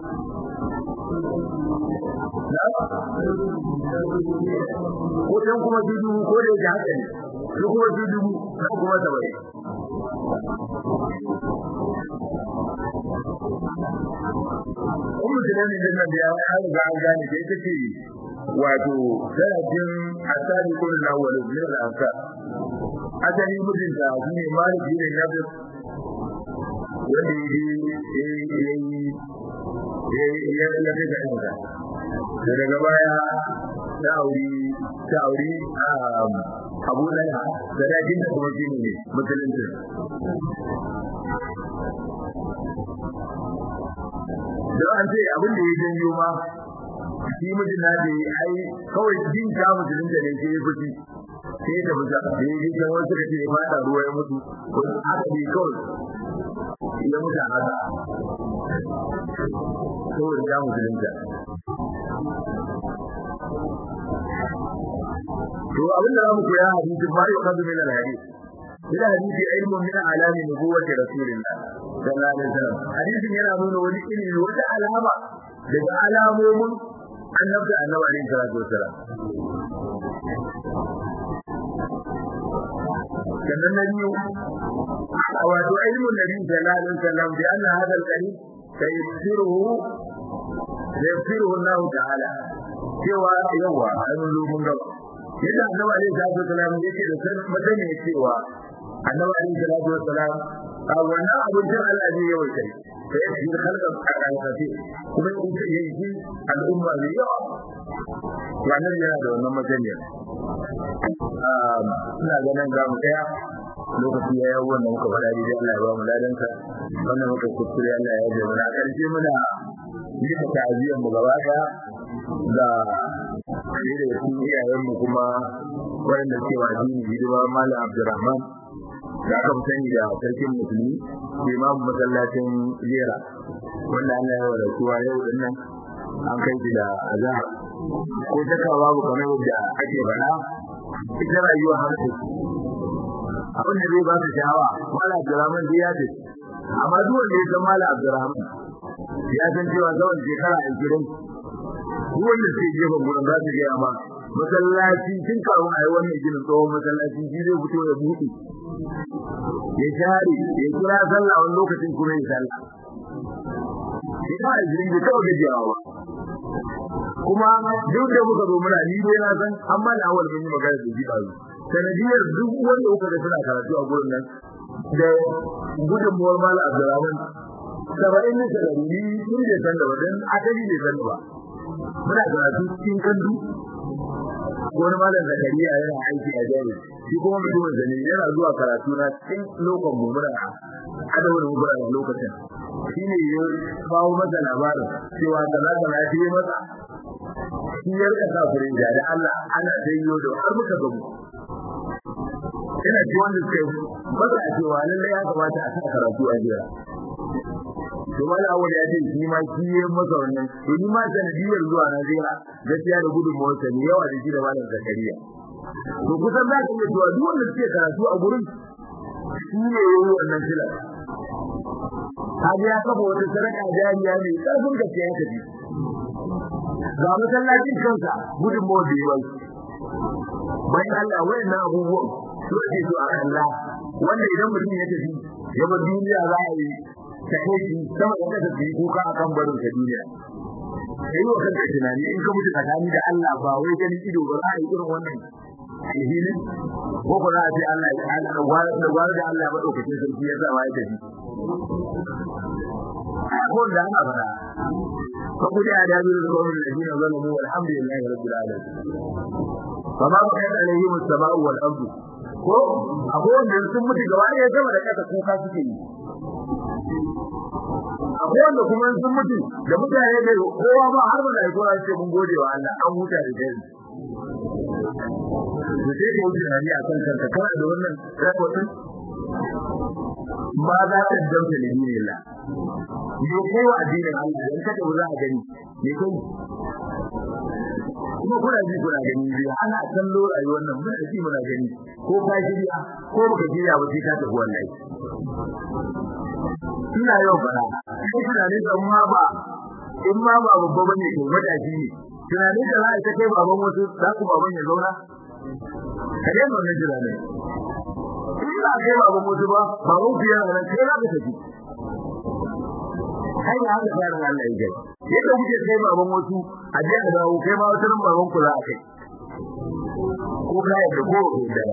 ko dan kuma dudu ko da yake haka ne ko kuma dudu ko kuma tabai Ummu Sulaiman din nan da ya har ga an gane da ita ce wato darajin asali kullu na wal min al-ansa asali mijinta shine Malik bin Nabi wanda yayi ya ya ya ga inda da daga baya ta auri ta auri abu lana da dajin da kuma shi ne musulunci da an ce abin da ya janyo ma shi mijin na da ai kawai jin ta musulunci ne ke fushi sai da buga da ya ji kan wasu da ke fada ruwa ya mutu haka ne kawai ya mutu a haka saboda ya musulunta to abin da zamu koya hadisi ba ya kazu min al-hadith ila hadisi ilmun min alami nubuwwati rasulillah sallallahu alaihi wasallam hadisin yana nuna wani ilimi wata alama daga alamomin annabta annabi alaihi salatu wasallam sannan na biyu wato ilmun nabi sallallahu alaihi wasallam bi anna hadha al-qalib sayasiruhu sayasiruhu Allah ta'ala cewa yawa an lumun gaba yadda annabi alaihi salatu wasallam yake da san madani cewa annabi alaihi salatu wasallam a wannan abin da Allah zai yawa kai sai shi halkan alƙafi kuma in yi al'umma ne yawa wannan yana da wannan majaniyar ina ganin ga mu daya lokaci ya yawo wannan muka faɗa dai Allah ya ba mu ladanka wannan muka kuskure Allah ya jabe na karshe muna yi ta ta'aziyar mu gaba daya da shi da su iyayen mu kuma wanda ke wa addini hidima Malam Abdulrahman da aka sani da sarkin musulmi imam masallacin jera wanda Allah ya wada kuwa yau din nan an kai shi da azhar ko taka babu kamar yadda ake faɗa ita rayuwa har abin da zai ba su sha'awa Malam Abdulrahman zai ya ce amma duk wanda ya san Malam Abdulrahman ya san cewa zaman shekara ashirin duk wanda ke gefen gurin za su gaya ma masallaci tun kawo a yi wannan ginin tsohon masallaci shi zai fito da buɗe ya share ya kira sallah wani lokacin kuma ya sallah shi ba a jirin da kawai gajiyawa ba kuma duk da muka zo muna ni dai na san amma da awal mun yi magana da shi ɗazu sanadiyar duk wanda kuka ga suna karatu a gurin nan da gudunmuwar mala abdurrahman saba'in na sarari sun je san da wadan asali ne san ba muna karatu cikin kandu wani malam zakariya yana aiki a jami'a shi kuma mutumin zane yana zuwa karatu na cikin lokacin mu muna hada wani mubara a lokacin shi ne ya kawo masa labarin cewa kaza kaza shi ya masa shi ya rika sa fure da da Allah ana dayyo da har muka gamu ina ji wanda suka yi baka a cewa lallai ya kamata a sa karatu a jira to wani awal ya ce shi ma shi ya masa wannan to ni ma sanadiyar zuwa na jira gaskiya da gudunmawar sa ne yawa da shi da malam zakariya to kusan za ka iya cewa duk wanda suke karatu a gurin shi ne ya yi wannan filar kaga ya kafa wata sadaka jariya ne karfin gaske ya tafi ga masallacin kansa gudunmawar da ya bai bayan Allah wayannan abubuwan su ake so a Allah wanda idan mutum ya tafi ya bar duniya za a yi ta kai sama da kasa su yi kuka akan barin ta duniya kai wa kanka tunani in ka mutu tsakani da Allah ba wai ganin ido ba za a yi irin wannan alhini ko ko za a ce Allah ya da gwara da Allah ba daukakin sarki ya sa wa ya tafi ko da ana fara ko ku da da biyu ko min ladina zalamu walhamdulillahi rabbil alamin fama ba kai alaihi musabau wal ardu ko akwai wanda sun mutu gaba ɗaya sama da kasa kuka suke yi akwai wanda kuma sun mutu da mutane da kowa ba har da kowa ce mun gode wa Allah an huta da dai da sai ka wuce hali a kan kanka kana da wannan rahoton ba za ta dauke da dinin Allah ne kai wa addinin Allah in kada za a gani ne kai kuma kuna ji kuna gani bi ana kallo rayuwar nan muna ji muna gani ko ka shirya ko baka shirya ba sai ka tafi wallahi ina yau fara sai tunanin da ma ba in ma ba babba bane to matashi ne tunanin da za a kai baban wasu za ku baban ya zauna kare mu ne jira ne ina kai baban wasu ba baban ku yana nan kai na ka tafi kai ya haka fara Allah ya gai yadda kuke kai baban wasu a je a dawo kai ma wata baban ku za a kai ko ka yadda ko ko da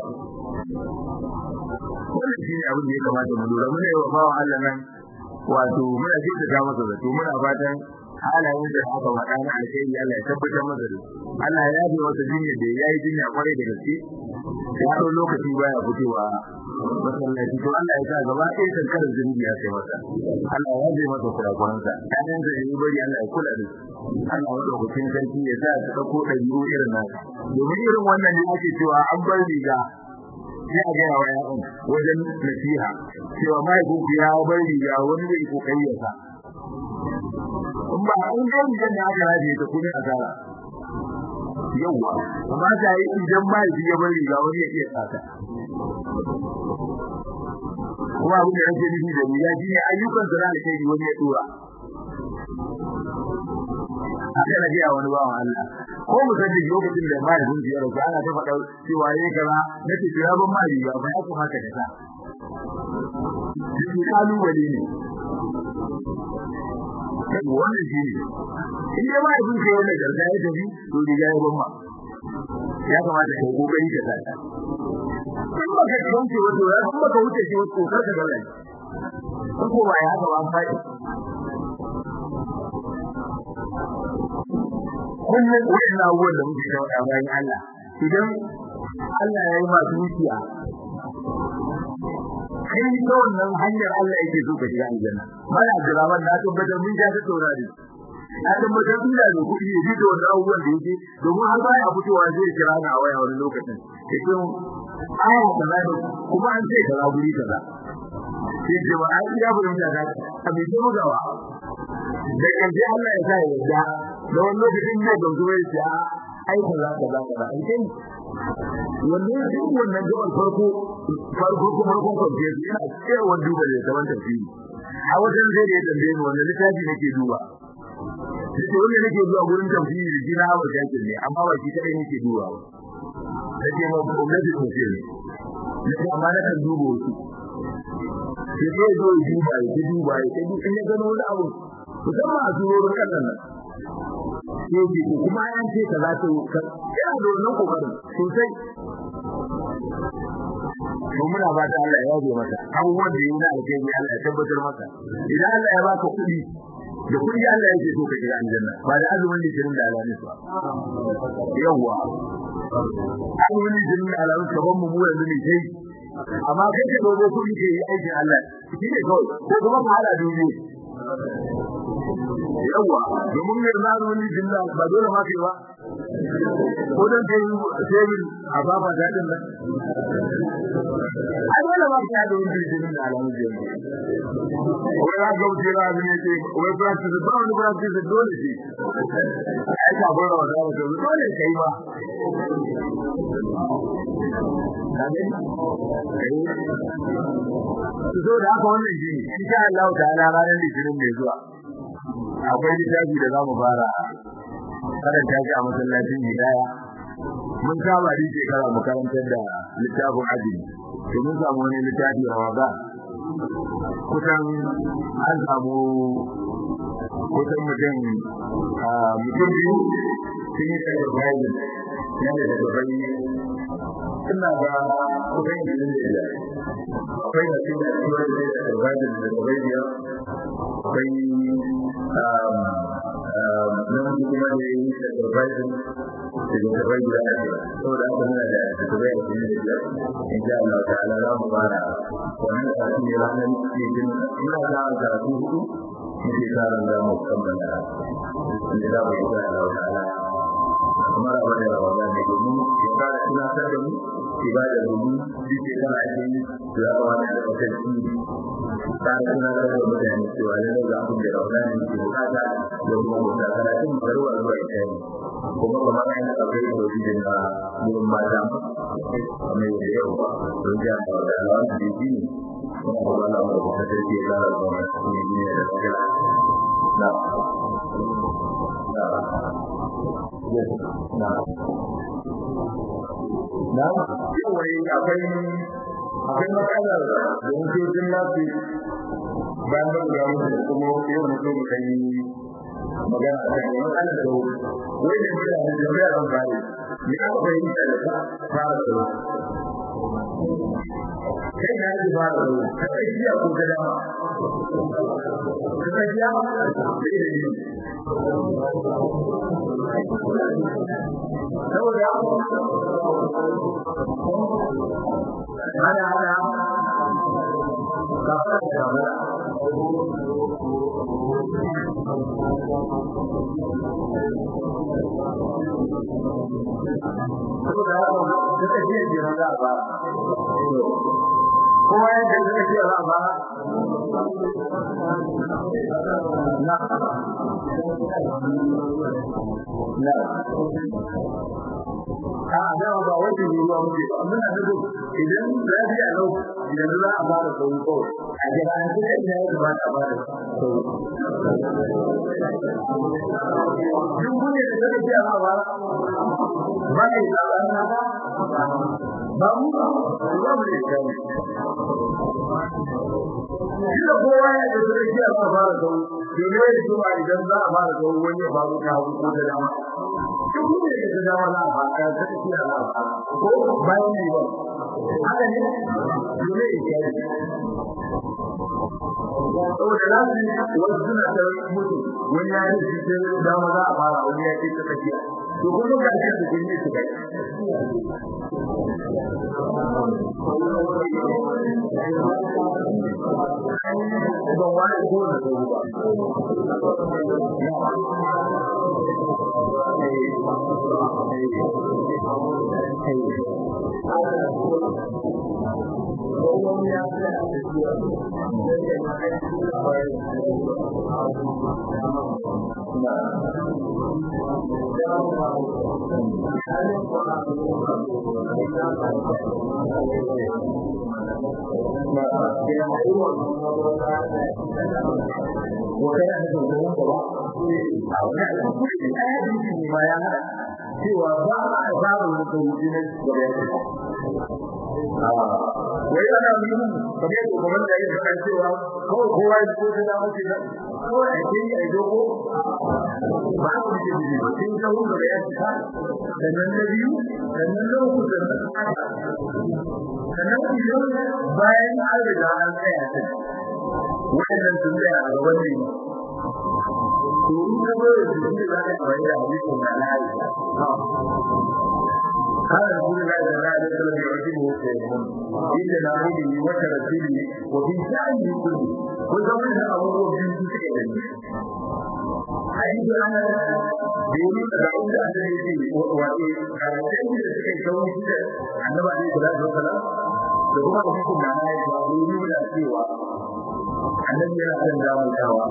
wannan shi ne abin da ya kamata mu lura muna yi wa bawa Allah nan wato muna jinta ta masa zato muna fatan halayen da aka faɗa na alkhairi Allah ya tabbatar masa da Allah ya yabe masa jinya da yayi jinya kwarai da gaske ya ɗau lokaci baya fitowa masallaci to Allah ya sa gaba ɗaya kankarar zunubi ya kai masa Allah ya yabe masa kurakuransa ƴaƴan da yi bari Allah ya kula da Allah ya ɗaukakin sarki ya sa su ɗauko ɗabi'u irin nan domin irin wannan ne ake cewa an bar riga sai a gaya wa ƴaƴan wajen nasiha cewa mahaifinku ya bar riga wani zai kokari ya sa in ba in dai rigar da aka raje ta kuma asara yawa amma ta yi idan ba shi ya bari ga wani ya iya tsaka kuma abin da nake nufi da riya shine ayyukan da zaka kai wani ya dora haka na gaya wani bawan Allah ko mu san da lokacin da ba yin ziyara ko ana ta faɗa cewa yayi kaza nake kira ban ma riga ba ya kuma haka da sa shi kalubale ne wannan shi ne in dai ba yin kai wannan garga ya tafi to riga ya ban ma ya kamata ka kokari ka sa in baka kauce wato ya kuma ka wuce shi wato kar ka gala ko ba ya haka ba an faɗi kullum wannan abubuwan da muke shawo a bayan Allah idan Allah ya yi masu wuciya kai ta wannan hanyar Allah yake so ka shiga aljanna bana jira ban na tabbatar mun ja ta taurari na tabbatar ina da kuɗi ya ji da wannan abubuwan da yake domin har baya fitowa zai kira ni a waya wani lokacin yake aya kaza ne kuma an ce kaza guri kaza sai ce ba ai ya burin da ka a bai ce magawa da kaje Allah ya sa ya yarda da wani lokacin ne da zuwa ya ai kaza kaza kaza ai kai wannan duk wannan gaban farko farko kuma farkon kwanciya yana cewa duba da zaman tafsiri a wajen zai da tambaye ni wannan littafi nake duba sai wanda nake zuwa gurin tafsiri da jina hawa jakin ne amma ba shi kadai nake duba ba sai ma gwamnati ko ce ne sai amma na kan duba wasu sai sai zo duba ya duba ya sai in ya gano wani abu musamman a surorin kasan nan sai ce kuma an ce kaza to yana da wannan kokarin sosai to muna ba ta Allah ya yaje mata abubuwan da yana alkai ne Allah ya tabbatar maka idan Allah ya baka kuɗi da kuɗi Allah yake so ka shiga aljanna ba da azumin litinin da alamis ba yawa azumin litinin da alamis kaban mu mu yanzu ne sai amma kai ka dogo kuɗi ke yi aikin Allah shi ne kawai ko kuma ka hada dubu yawa domin ne na wani jinna ba dole ma kai ba ko dan kai sai a baba da din nan ai dole ma kai da wani jinna da alamu je wai ya ga wuce ra ne ce wai practice ba wani practice dole shi ai ka gora wa da dole kai ba so da haka wannan shi insha Allah ta'ala ranar litinin mai zuwa akwai littafi da zamu fara karanta shi a masallacin hidaya mun saba da shekara mu karantar da littafin aji to mun samu wani littafi Ramadan kusan an samu kusan mutum mutum biyu sun yi sacrifice yana da babban ina ga kusan yin da akwai da cikin da cikin da sacrifice da babban biyar akwai namiji kuma da yi da sacrifice da babban biyar saboda haka muna da sacrifice da biyar in sha Allah ta'ala za mu fara wannan karatu ne ranar cikin ina da karatu hudu muke tsara da mu kammala inda za mu yi Allah ta'ala kuma da wani rawa ne domin ya fara tunatar da mu ibada domin duk da kana ake yi to ya kamata da kasar shi ta tunatar da mutane cewa lalle ga abin da rawa ne ke bukata da kuma wata karatun barwa zuwa ita ne kuma kamar an yi akwai da wajen da gurin mata mai da yau don ja da alawan da shi ne kuma kuma Allah mu da kasar ke lara da wani ne da lafiya na na yawai akwai akwai matsalar da mutocin lafi bayan da guda mutu kuma yau mutu mu kan yi magana a kan matsalar da wai da mutane da ya zan fare ni aka fahimta da ta fara da kai na yi fara da ta kai jiya ko ta dama ta kai jiya saboda ana ana kafa da kafa saboda haka duka jiya jiya za a ba kowa yadda suka ce za a ba na na a da ba wani ne ruwa muke ba muna da idan lafiya lau idan za a fara sau kawai a jira an sai ina ya kamata a fara sau duk wani da zai ce a ba ba ne da ana ba ba mu ba ba mu ne kai Kila kowa ya da zai ce a fara sau domin ya zuwa idan za a fara sau wani ya faru ta hagu ko da dama duk wanda ya ga dama za a fara ta tafiya za a fara ko bayan ne ba haka ne dole ya kai saboda lafi wasu suna da mutu wani ya yi shi dama za a fara wani ya ce ta tafiya to kuma ga shi su ne su kai ban wani ko da su ba wata yana da zuwa gaba a wani alƙuri da ya yi ne ma ya hada cewa ba a babu wata wuce na gaba ya wai ana nuna kamar yadda kuma da yake faɗa cewa kawai kowa ya ko ta dama ce kawai a ke yi a doko ba a ce ne ba sai ta wuce da ya cika sannan na biyu sannan na uku sannan sannan idan bayan an riga an tsaya ta waɗannan sun tsaya a gaban ne to in ka zo da su ne za ka amfani da hadisin da na aisha قال رسول الله صلى الله عليه وسلم يعجبه سيدهم إلا نعوده وترتيبه وفي شأنه كله وزمن أبوه في سكته حديث أنا بيقول دعوة أن يجي وإيه كان سيدي لسكي كوني كده النبي عليه الصلاة والسلام da kuma da hukum na ya ga wuri da cewa annabi yana son damu tawa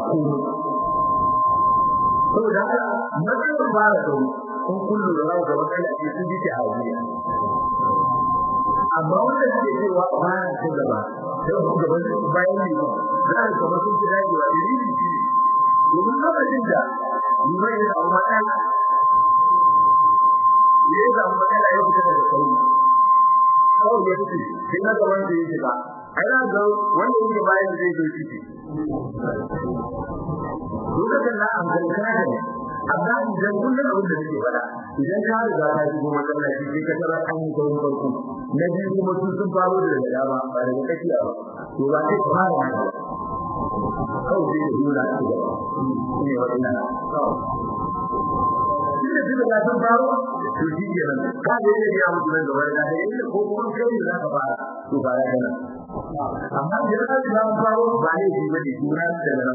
saboda haka matsayin fara da kun kullu da rawa da matsala ce sun ji ta hajiya amma wanda suke cewa ba na cin gaba da gaban bayan ne ba za a kama sun fi dagewa da rini shi ne domin lokacin da liman ya samu matsala ya samu matsala ya fita daga sauri kawai ya fice sai na gaban da ya shiga ai na ga wanda yake bayan zai zo ciki lokacin na an kankana ne amma idan kullum abin da suke fada idan ka riga ka shigo masallaci sai ka tara an yi kawai farko na biyu kuma sun sun faro da daga dama ba daga tsakiya ba to ba sai ka fara haka kawai sai ka nuna shi gaba ne wannan Tunda duka ga sun faro to shi ke nan ka da yake ya mutu nan gaba da yake ko kuma kai ne za ka fara to ba ya kana amma idan ka ji mun faro ba ne shi bane juna da nan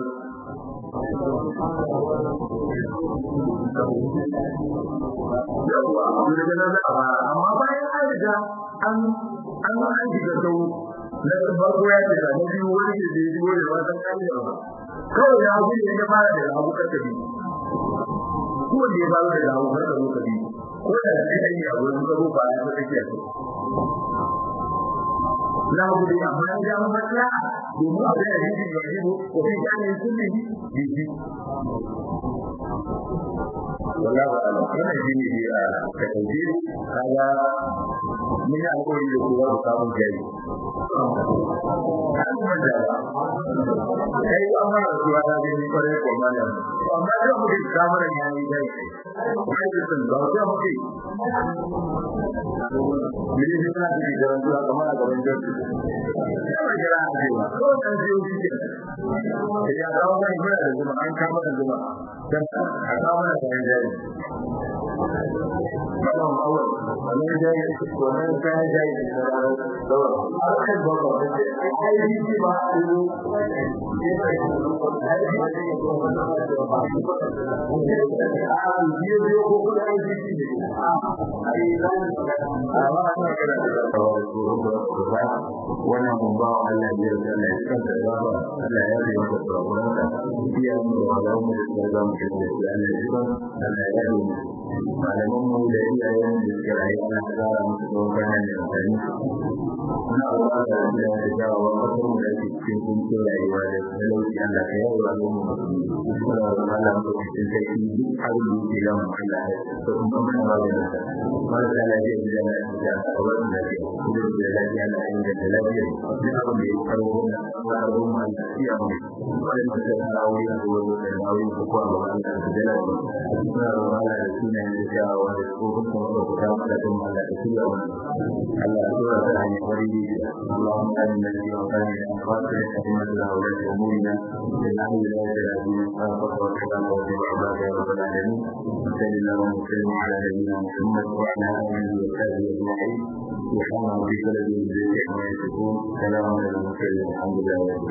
yawa daga nan za a fara amma bayan an riga an an an shiga sau na farko ya ce da na biyu wani ke da ya shigo da wasan kamiya ba kawai ya gudu ya fara da abu kakkabi ko da ya fara da abu kakkabi ko da sai dai ya wurin gabo ba ya take so na gudu amma ya ga matsala domin abin da yake da yiwo ko sai ya ne sunni biji wallahi ba Allah wannan shine dai a kaje kaga mun yi alƙawari da kowa da samun jari kai an fara zuwa da ni kware ko malam amma da mu da samun yayi dai kai da sun ba ta mu kai Mene ne kana da garan zuwa kamar a gaban jirgi. Kuma jira a cewa ko dan jiyo shi ke. Ya kawo mai mura da zuma an kama da zuma. Dan a kawo da gaban jirgi. Wannan awal, wannan jari wannan kayan jari da dawa. Akan ba ba da ai ai shi ba a yi. A biyo biyo ko kuma ai shi ne. Ai zan a ba ta kada da wannan kun ba Allah ya yarda Allah ya kanta da ba Allah ya yi masa tsoron ka iya mu da Allah mu da za mu ci da Allah ya yi Allah ya yi malaman mu da iyayen da suka rayu ana tsara musu tsoron kana ne amfani muna roƙa da Allah ya jawo wa kasar mu da ke cikin kuncin rayuwa da talauci Allah ka yawo al'umma musulmi muna roƙa Allah mu da cikin kai duk abin da yake lamu Allah ya so kuma muna ba da nasa marasa lafiya da lafiya da kawar da lafiya kuma da lafiya na inganta lafiya duk abin da ya karo na karo mu Allah ya mu wanda da ta rawo ya zo da rawo ko ko Allah ya da lafiya muna roƙa Allah da sunayen da jawo da kofin kuma da ta da kuma Allah da shirya wannan Allah ya tura da hanyar wari اللهم آمنا في أوطاننا وأصلح أئمتنا وولاة أمورنا إنه لا إله إلا أنت والسلام واتبع عبادك يا رب العالمين وصل اللهم وسلم على نبينا محمد وعلى آله وصحبه أجمعين سبحان ربك رب العزة عما يصفون سلام على المرسلين الحمد لله